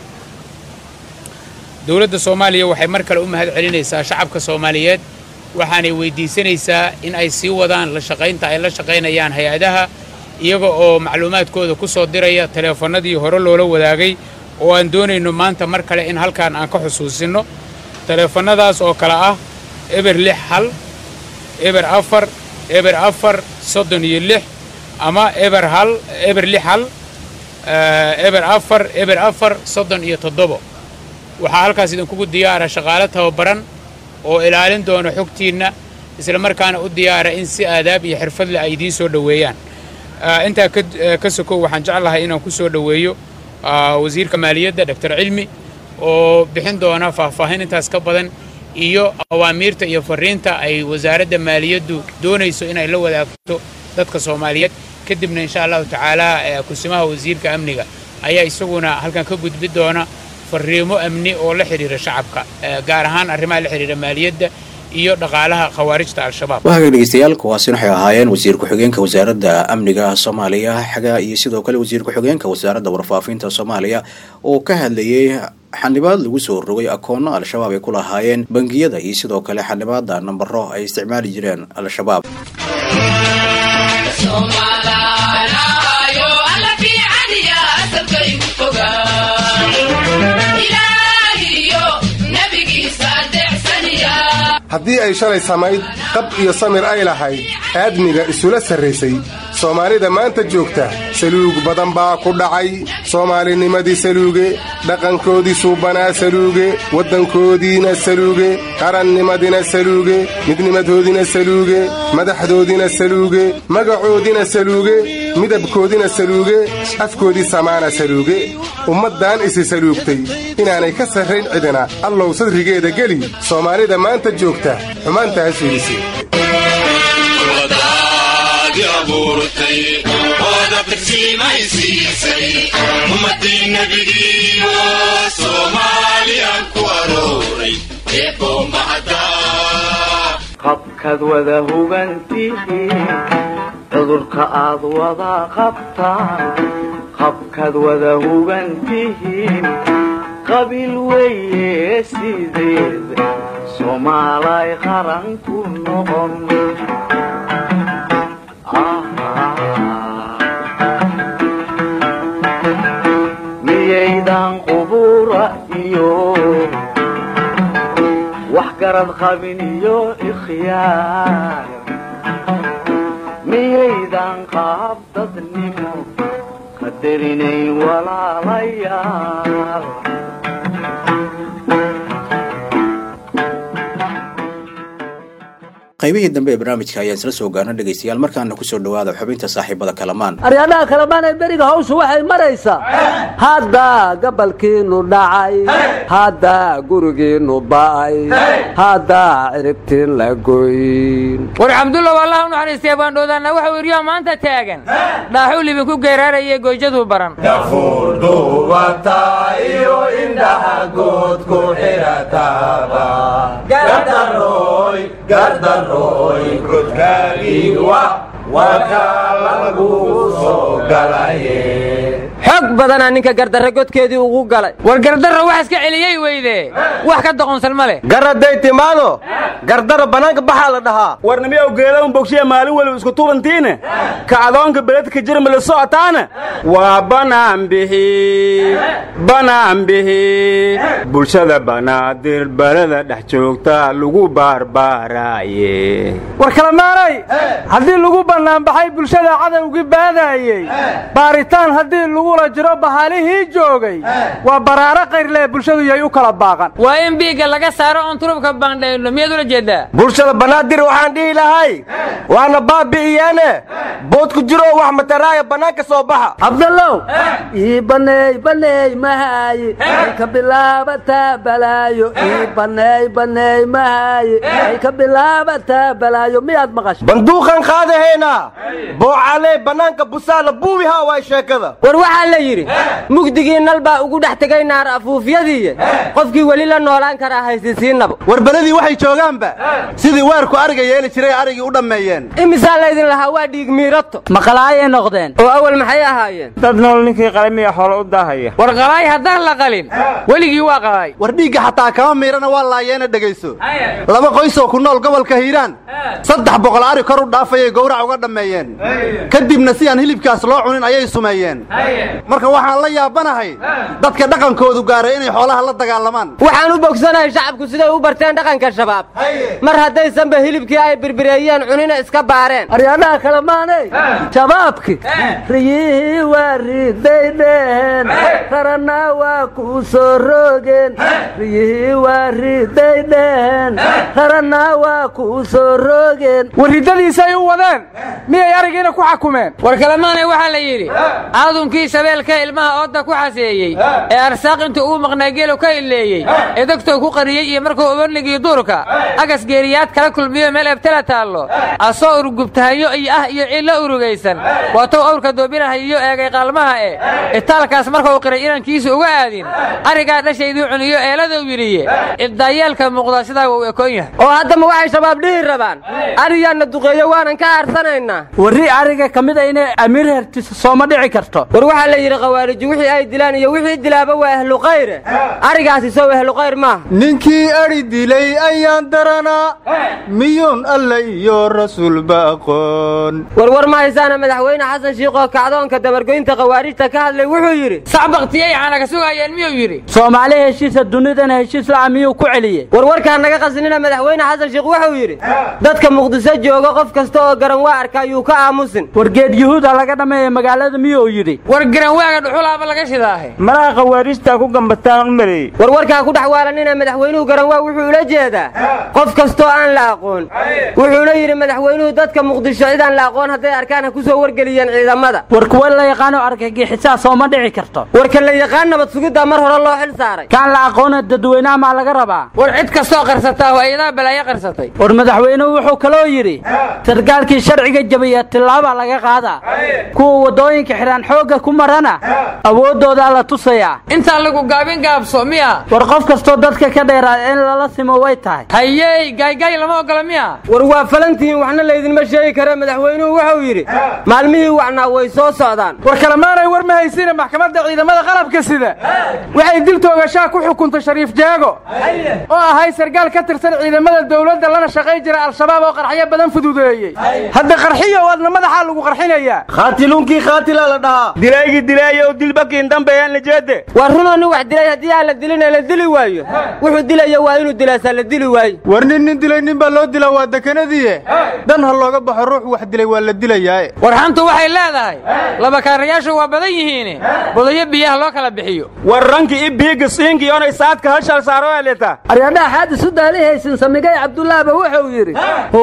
dowladda soomaaliya waxay mar kale u mahad celinaysaa shacabka soomaaliyeed waxaanay weyddiisanaysaa in ay sii wadaan la shaqaynta ay la shaqaynayaan hay-adaha iyaga oo macluumaadkooda ku soo diraya taleefannadii hore loola wadaagay oo aan doonayno maanta mar kale in halkaan aan ka xusuusinno taleefannadaas oo kale ah eber lix hal eber afar eber afar soddon iyo lix ama eber hal eber lix hal eber afar eber afar soddon iyo toddobo waxaa halkaas idinkugu diyaara shaqaale tababaran oo ilaalin doona xogtiinna isla markaana u diyaara in si aadaab iyo xirfadle ay idiin soo dhoweeyaan intaa ka sokow waxaan jeclahay inaan ku soo dhoweeyo wasiirka maaliyadda doctor cilmi oo bixin doona faahfaahin intaas ka badan iyo awaamiirta iyo fariinta ay wasaaradda maaliyaddu doonayso inay la wadaagto dadka soomaaliyeed kadibna insha allahu tacaala kusimaha wasiirka amniga ayaa isaguna halkan ka gudbi doona fariimo amni oo la xidhiira shacabka gaar ahaan arrimaha la xidhiira maaliyadda iyo dhaqaalaha khawaarijta al-shabaab wahaga dhegeystayaal kuwaasina waxay ahaayeen wasiir ku-xigeenka wasaaradda amniga soomaaliya xaga iyo sidoo kale wasiir ku-xigeenka wasaaradda warfaafinta soomaaliya oo ka hadlayey xanibaad lagu soo rogay akoonno al-shabaab ay ku lahaayeen bangiyada iyo sidoo kale xanibaada nambaro ay isticmaali jireen al-shabaab haddii ay shalay samayd qab iyo samir ay lahayd aadmiga isula sarraysay soomaalida maanta joogta saluug badan baa ku dhacay soomaalinimadii saluuge dhaqankoodii suubanaa saluuge waddankoodiina saluuge qarannimadina saluuge midnimadoodina saluuge madaxdoodina saluuge magacoodina saluuge midabkoodina saluuge afkoodii samaana saluuge ummaddan isi saluugtay inaanay ka sarrayn cidina allow sadrigeeda geli soomaalida maanta joogta xumaantaa fiidisi qabkaad wada hugantihiin cudurka aad wada qabtaan qabkaad wada hugantihiin qabiil weeye sideed soomaalay qaran ku noqon miyaydan qubura iyo wax garad qabin iyo ikhyaar miyaydan qaab dadnimo qadarinayn walaalayaal qaybihii dambe ee barnaamijka ayaan isla soo gaarna dhegaystayaal markaana kusoo dhawaada xubinta saaxiibada kalamaan aryaadaha kalamaan ee beriga hawshu waxay maraysaa hadda gabalkiinu dhacay hadda gurigiinu ba'ay hadda ciribtiin la goyn war cabdulla allah u naxariistay baandhoodaanna waxau iryaa maanta taagan dhaaxuu libinku geeraarayay goyjaduu baran dafuurdhuubata iyo indhaha good ku xidhataaba gardaroy gardaroy godkaagiiwa wakaa lagu soo galaye xog badanaa ninka gardarre godkeedii ugu galay war gardarra wax iska celiyey weyde wax ka doqonsan ma leh garaday timaado gardaro bannaanka baxaa la dhahaa warnimiyow geedaun bogshiya maalin weliba isku tubantiine kacdoonka beledka jirma la socotaana waa banaan bixi banaan bixi bulshada banaadir balada dhex joogta lagu baarbaaraaye war kalamaanay haddii lagu bannaanbaxay bulshada cadowgii baadaayey baaritaan haddii lagula jiro bahalihii joogay waa baraaro kayrlee bulshadu yay u kala baaqan waa in biigga laga saaro oon turubka baandhayno miyaad ula jeedaa bulshada banaadir waxaan dhihi lahay waana baabi'iyeene bood ku jiro wax mataraaya bannaanka soo baxa cabdallow ii baneey baneey mahaaye ay ka bilaabataa balaayo ii baneey baneey mahaaye ay ka bilaabataa balaayo miyaad maqashay banduuqan qaadahaynaa boocalee bannaanka busaala buubihaa waay sheekada war waxaa la yidhi mugdigii nal baa ugu dhex tegay naar afuufyadiiye qofkii weli la noolaan karaa haysisiinaba war beladii waxay joogaanba sidii weerku ariga yeeli jiray arigii u dhammeeyeen imisaa laydin lahaa waa dhiig miirato maqalaayay noqdeen oo awal maxay ahaayeen dad nool ninkii qalamiya xoolo u daahaya war qalaay haddaan la qalin weligii waa qalaay war dhiigga xataa kama miirana waa laayeena dhegayso laba qoysoo ku nool gobolka hiiraan saddex boqol ari kor u dhaafayay gowrac uga dhammeeyeen kadibna si aan hilibkaas loo cunin ayay sumeeyeen marka waxaan la yaabanahay dadka dhaqankoodu gaaray inay xoolaha la dagaalamaan waxaan u bogsanahay shacabku siday u barteen dhaqanka shabaab mar haddaysanba hilibkii ay birbireeyeen cunina iska baareen aryaadaha kale maanay shabaabki riyihii waa riday dheen rarana waa ku soo rogeen riyihii waa riday dheen rarana waa ku soo rogeen war riddadiisay u wadeen miyay arigiina ku xakumeen war kalemaanay waxaa la yidhi aadumkii shabeelka ilmaha ooda ku xaseeyey ee arsaaq intuu uu maqnaa geelu ka ileeyey ee dogtou ku qariyey iyo markuu ubanigii duurka agas geeriyaad kala kulmiyo meel ebtala taallo asoo urugubtahayo iyo ah iyo ciilla urugaysan waatou awrka doobinahayiyo eegay qaalmaha e itaalkaas markuu qiray inankiisu uga aadin arigaa dhashayduu cuniyo eeladuu yidhiye ibdaayeelka muuqda sidaa wuu ekoon yahay oo haddama waxay shabaab dhihi rabaan ariyaanna duqeeyo waanan ka aarsanaynaa warri ariga ka mid a inay amiir hertiso sooma dhici karto war waxaa waxaa la yidhi khawaariju wixii ay dilaan iyo wixii dilaaba waa ahlu khayre arigaasi sow ahlu khayr maaha ninkii adhi dilay ayaan daranaa miyuun alle iyo rasuulba aqoon warwar ma haysaana madaxweyne xasan shiikh oo kacdoonka dabargoynta khawaarijta ka hadlay wuxuu yidhi sac baktiyay caana ka sugayeen miyuu yidhi soomaali heshiisa dunidana heshiis la'a miyuu ku celiyey warwarkaan naga qasinina madaxweyne xasan shiikh wuxuu yidhi dadka muqdiso jooga qof kasta oo garan waa arka ayuu ka aamusin wargeed yuhuuda laga dhammeeya magaalada miyuu yidhi war garanwaaga dhuxulaaba laga shidaahe malaha khawaarijtaa ku gambataan u maleeyey warwarkaa ku dhex waalanina madaxweynuhu garanwaa wuxuu ula jeedaa qof kastoo aan la aqoon wuxuuna yidhi madaxweynuhu dadka muqdisho cid aan la aqoon hadday arkaan ha ku soo wargeliyeen ciidamada war kuwa la yaqaano argagixisaa soo ma dhici karto warka la yaqaan nabad sugiddaa mar hore loo xil saaray kaan la aqoona dadweynaha maa laga rabaa war cid kastoo qarsataa waa iyadaa balaayo qarsatay war madaxweynuhu wuxuu kaloo yidhi sarkaalkii sharciga jabiya tillaaba laga qaadaa kuwa waddooyinka xidhaan xoogga ku marana awooddoodaa la tusayaa intaan lagu gaabin gaabso miya war qof kastoo dadka ka dheeraada in lala simo way tahay hayey gaygay lama ogola miya war waa falantihiin waxna laydinma sheegi kare madaxweynuhu wuxuu yidhi maalmihii wacnaa way soo socdaan war kalemaanay war ma haysiina maxkamadda ciidamada qalabka sida waxay dil toogashaa ku xukuntay shariif jaago oo ahay sarkaal ka tirsan ciidamada dowladda lana shaqay jira al-shabaab oo qarxyo badan fududeeyey hadda qarxiyo wadna madaxaa lagu qarxinayaa khaatiluunkii khaatilaa la dhahaa dilaygii dilaayo dilbakiin dambeeyaan la jeede waa runoo nin wax dilay haddii aan la dilina la dili waayo wuxuu dilaya waa inuu dilaasaa la dili waayo war nin nin dilay nin baa loo dilaa waa dekanadiie dan ha looga baxo ruux wax dilay waa la dilayaae war xantu waxay leedahay laba kaarayaashu waa badan yihiin bodayo biyaha loo kala bixiyo war rankii i biiga siinki onay saadka hashal saaro eleta aryadhaha xaad isu daalihaysin samigay cabdullaahba wuxuu yidhi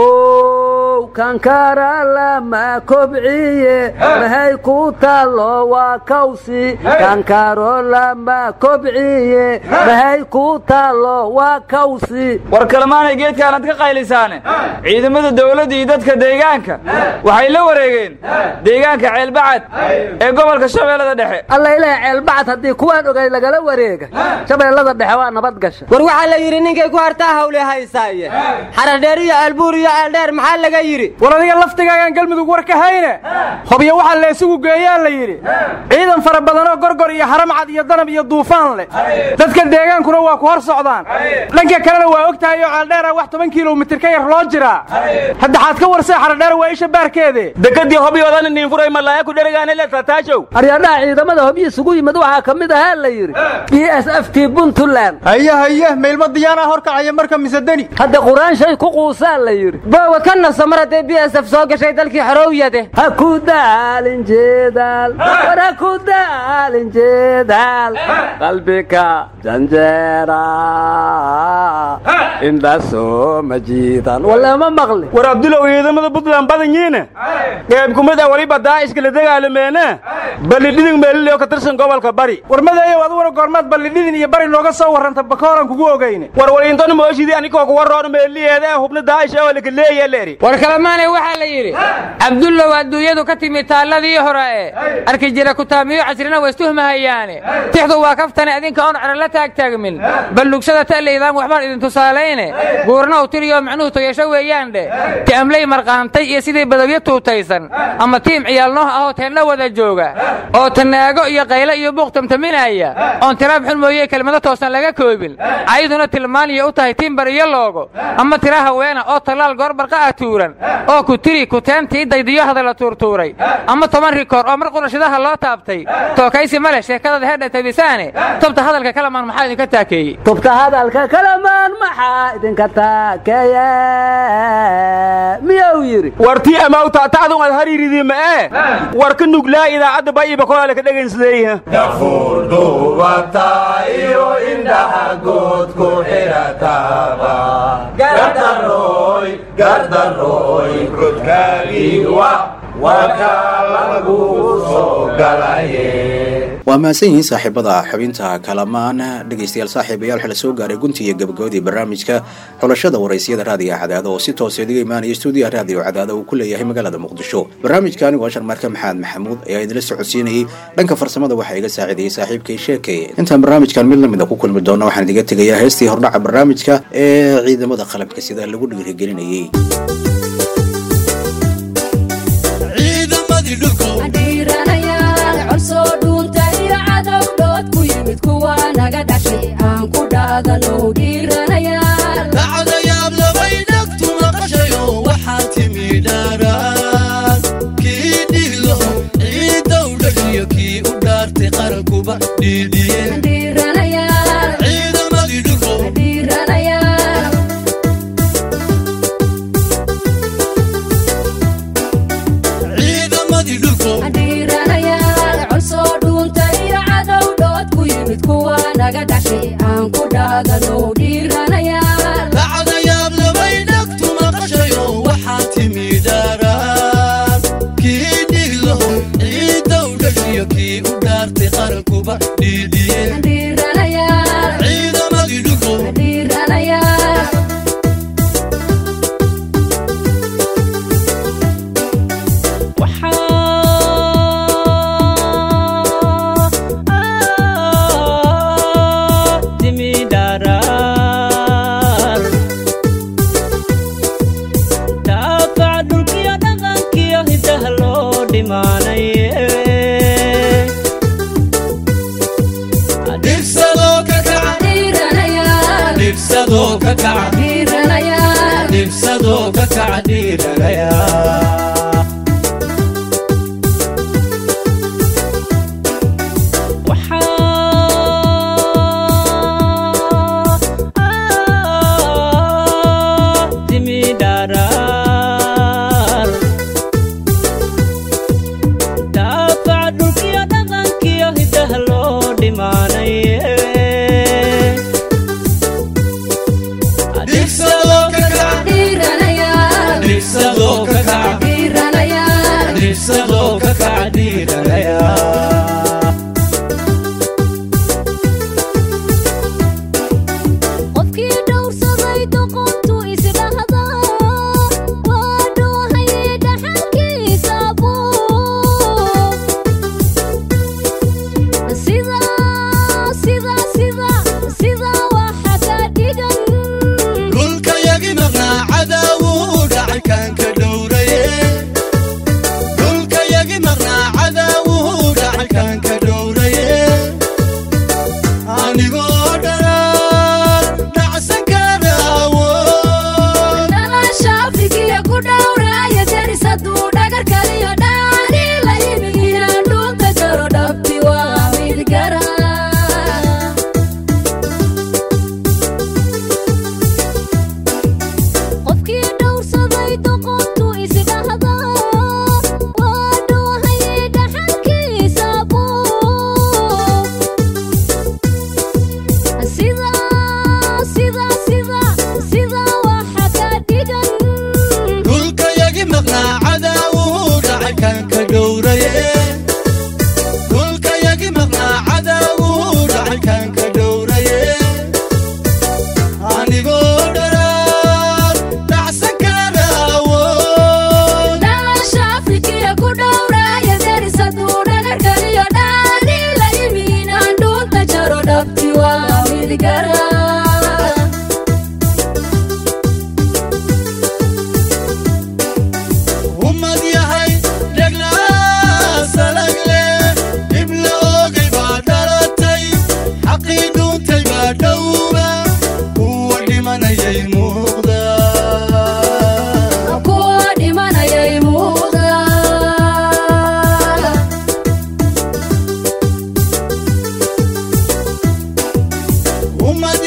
how kankara lama kobciye mahay ku taallo waa kawsi kankaro lama kobciye mahay ku taallo waa kawsi war kalemaanay geedkaanad ka qaylisaane ciidamada dawladda iyo dadka deegaanka waxay la wareegeen deegaanka ceelbacad ee gobolka shabeellada dhexe alla ilaah ceelbacad haddii kuwaan ogay lagala wareega shabeellada dhexe waa nabad gasha war waxaa la yidhi ninkay ku hartaa hawle haysaaye xaradheer iyo albuur iyo ceeldheer maxaa laga yidhi war adiga laftigaagaan galmudug war ka hayne hobyo waxaa la isugu geeyaa la yidhi ciidan fara badanoo gorgor iyo haramcad iyo danab iyo duufaan leh dadka deegaankuna waa ku hor socdaan dhanka kalena waa og tahay oo ceeldheera wax toban kilomitir ka yar loo jiraa hadda xaad ka warsee xaradheer waa isha baarkeede dekadii hobyoodan niinfuray malaaya ku dheregaane le tataajow aryadhaha ciidamada hobyo isugu yimid waxaa ka mid ahaa la yidhi b s f t puntland haye haye meylma diyaanaa horkacaya marka misedeni hadda qur-aan shay ku quusaa la yidhi boowa ka naso mar hadday b s f soo gashay dalkii xorowyade ha ku daalin jeedaal war ha ku daalin jeedaal qalbika janjeera indhasoo majiidan walama maqli war abdulow ciidamada puntland badan yiine qeyb kumid a waliba daa'ishka la dagaalameene ballidhidin meelileo ka tirsan gobolka bari war madeeyow aduguna goormaad ballidhidin iyo bari nooga soo warranta bakooran kugu ogeyne war waliintona mooshidii anikoo kuwa roon meeliyeeda ee hubna daa'ish oo laka leeya leeri war kalemaanay waxaa la yidhi cabdullow adduunyadu ka timi taalladii hore ee arki jira kutaamiyo casrina waa istuhmahayaane tixdu waa kaftane idinka oon cero la taagtaagmin ballugsada ta'laydaan waxbaan idin tusaalayne guurna u tiriyo macnuhu toyasho weeyaan dheh ti'amley marqaantay iyo sidii badawyo tuutaysan ama tiim ciyaal nooh ahoo teenna wada jooga oo tanaago iyo qayle iyo buuq tamtaminaya oon tiraab xun mooye kelmado toosan laga koobin cayduna tilmaaniya u tahay tiimbar iyo loogo ama tira haweena oo tallaal goorbarqa ah tuuran oo ku tiri kuteentii daydiyo hadalla tuurtuuray ama toban rikoor oo mar qurashidaha loo taabtay tookaysi ma leh sheekadada hedha tabisaane tobta hadalka kalamaan maxaa idinka taakeeyey tubta hadalka kalamaan maxaa idinka taakeeye miyuu yidhi wartii amawta tacdun ad hariiridii ma ee war ka nuglaa idaacadda bayiba kolaale ka dhegaynsleeyaha dafuurdhuubata iyo indhaha good ku xirataba gardaroy gardaroy godkaagiiwa waka lagu soo galaye waa mahadsan yihiin saaxiibada xubinta kalamaan dhegaystayaal saaxiibayaal waxaa la soo gaaray gunti iyo gabagabadii barnaamijka xulashada waraysiyada raadiga cadaado oo si toosa idiga imaanaya stuudiyaha raadiyo cadaado uu ku leeyahay magaalada muqdisho barnaamijka anigu ashar marka maxamed maxamuud ayaa idinla socodsiinayay dhanka farsamada waxaa iga saaciidayay saaxiibkay sheekay intaan barnaamijkan mid lamida ku kulmi doona waxaan idiga tegayaa heestii hordhaca barnaamijka ee ciidamada qalabka sida lagu dhiirigelinayay ciidamadii dhulko dhaqso dhiiranayaal col soo dhuunta iyo cadow dhood ku yimid kuwa naga dhashay aan ku dhaadano dhiiranayaal lacagayaab labay dhagtu maqashayo waxaa timi dhaaraan kii dhiglaho ciiddow dhashiyo kii u dhaartay qarankuba dhiidhiyeen dhiiranayaal ciidamadii dhulko dhiiranayaal daafac dhulkiyo dhaqankiyo hidaha loo dhimaanaye dhibsadoo ka kaca dhiiranayaal dhibsadoo ka kaca dhiiranayaal dhibsadoo ka kaca dhiiranayaa daafac dhulkiyo dhaqankiyo hidaha loo dhimaanaye dhibsadoo ka kaca dhiiranayaal dhibsadoo ka kaca dhiiranayaal dhibsadoo ka kaca dhiiranayaa qofkii dhowrsaday doqontu isdhahda waa dhoohaye dhaxalkiisa buu sida sida sida sida waxa ka dhigan dhulkayagi maqnaa cadaawuu dhacay kaan ka dhowraye dhulkayagi maqnaa cadaawuu dhacay kaan ka dhowraye anigoo dharaan dhacsan karaawo dhalasha afrikiya ku dhowraaya deris hadduu dhagar kaliyo dhaani la yimi inaan dhunta jaro dhabti waa mid gara qofkii dhowrsaday doqontu isdhahda waa dhoohaye dhaxalkiisa buu sida sida sida sida waxa ka dhigan dhulkayagi maqnaa cadaawuu dhacay kaan ka dhowraye dhulkayagi maqnaa cadaawuu dhacay kaan ka dhowraye anigoo dharaan dhacsan karaawo dhalasha afrikiya ku dhowraaya deris hadduu dhagar kaliyo dhaani la yimi inaan dhunta jaro dhabti waa mid gara ummad yahay dheglaa salagle dhibla oogay baa dhalatay xaqii dhuuntay baa dhowba kuwa dhimanayay muuqda kuwa dhimanayay muuqda ummad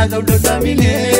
cadow dhadhamine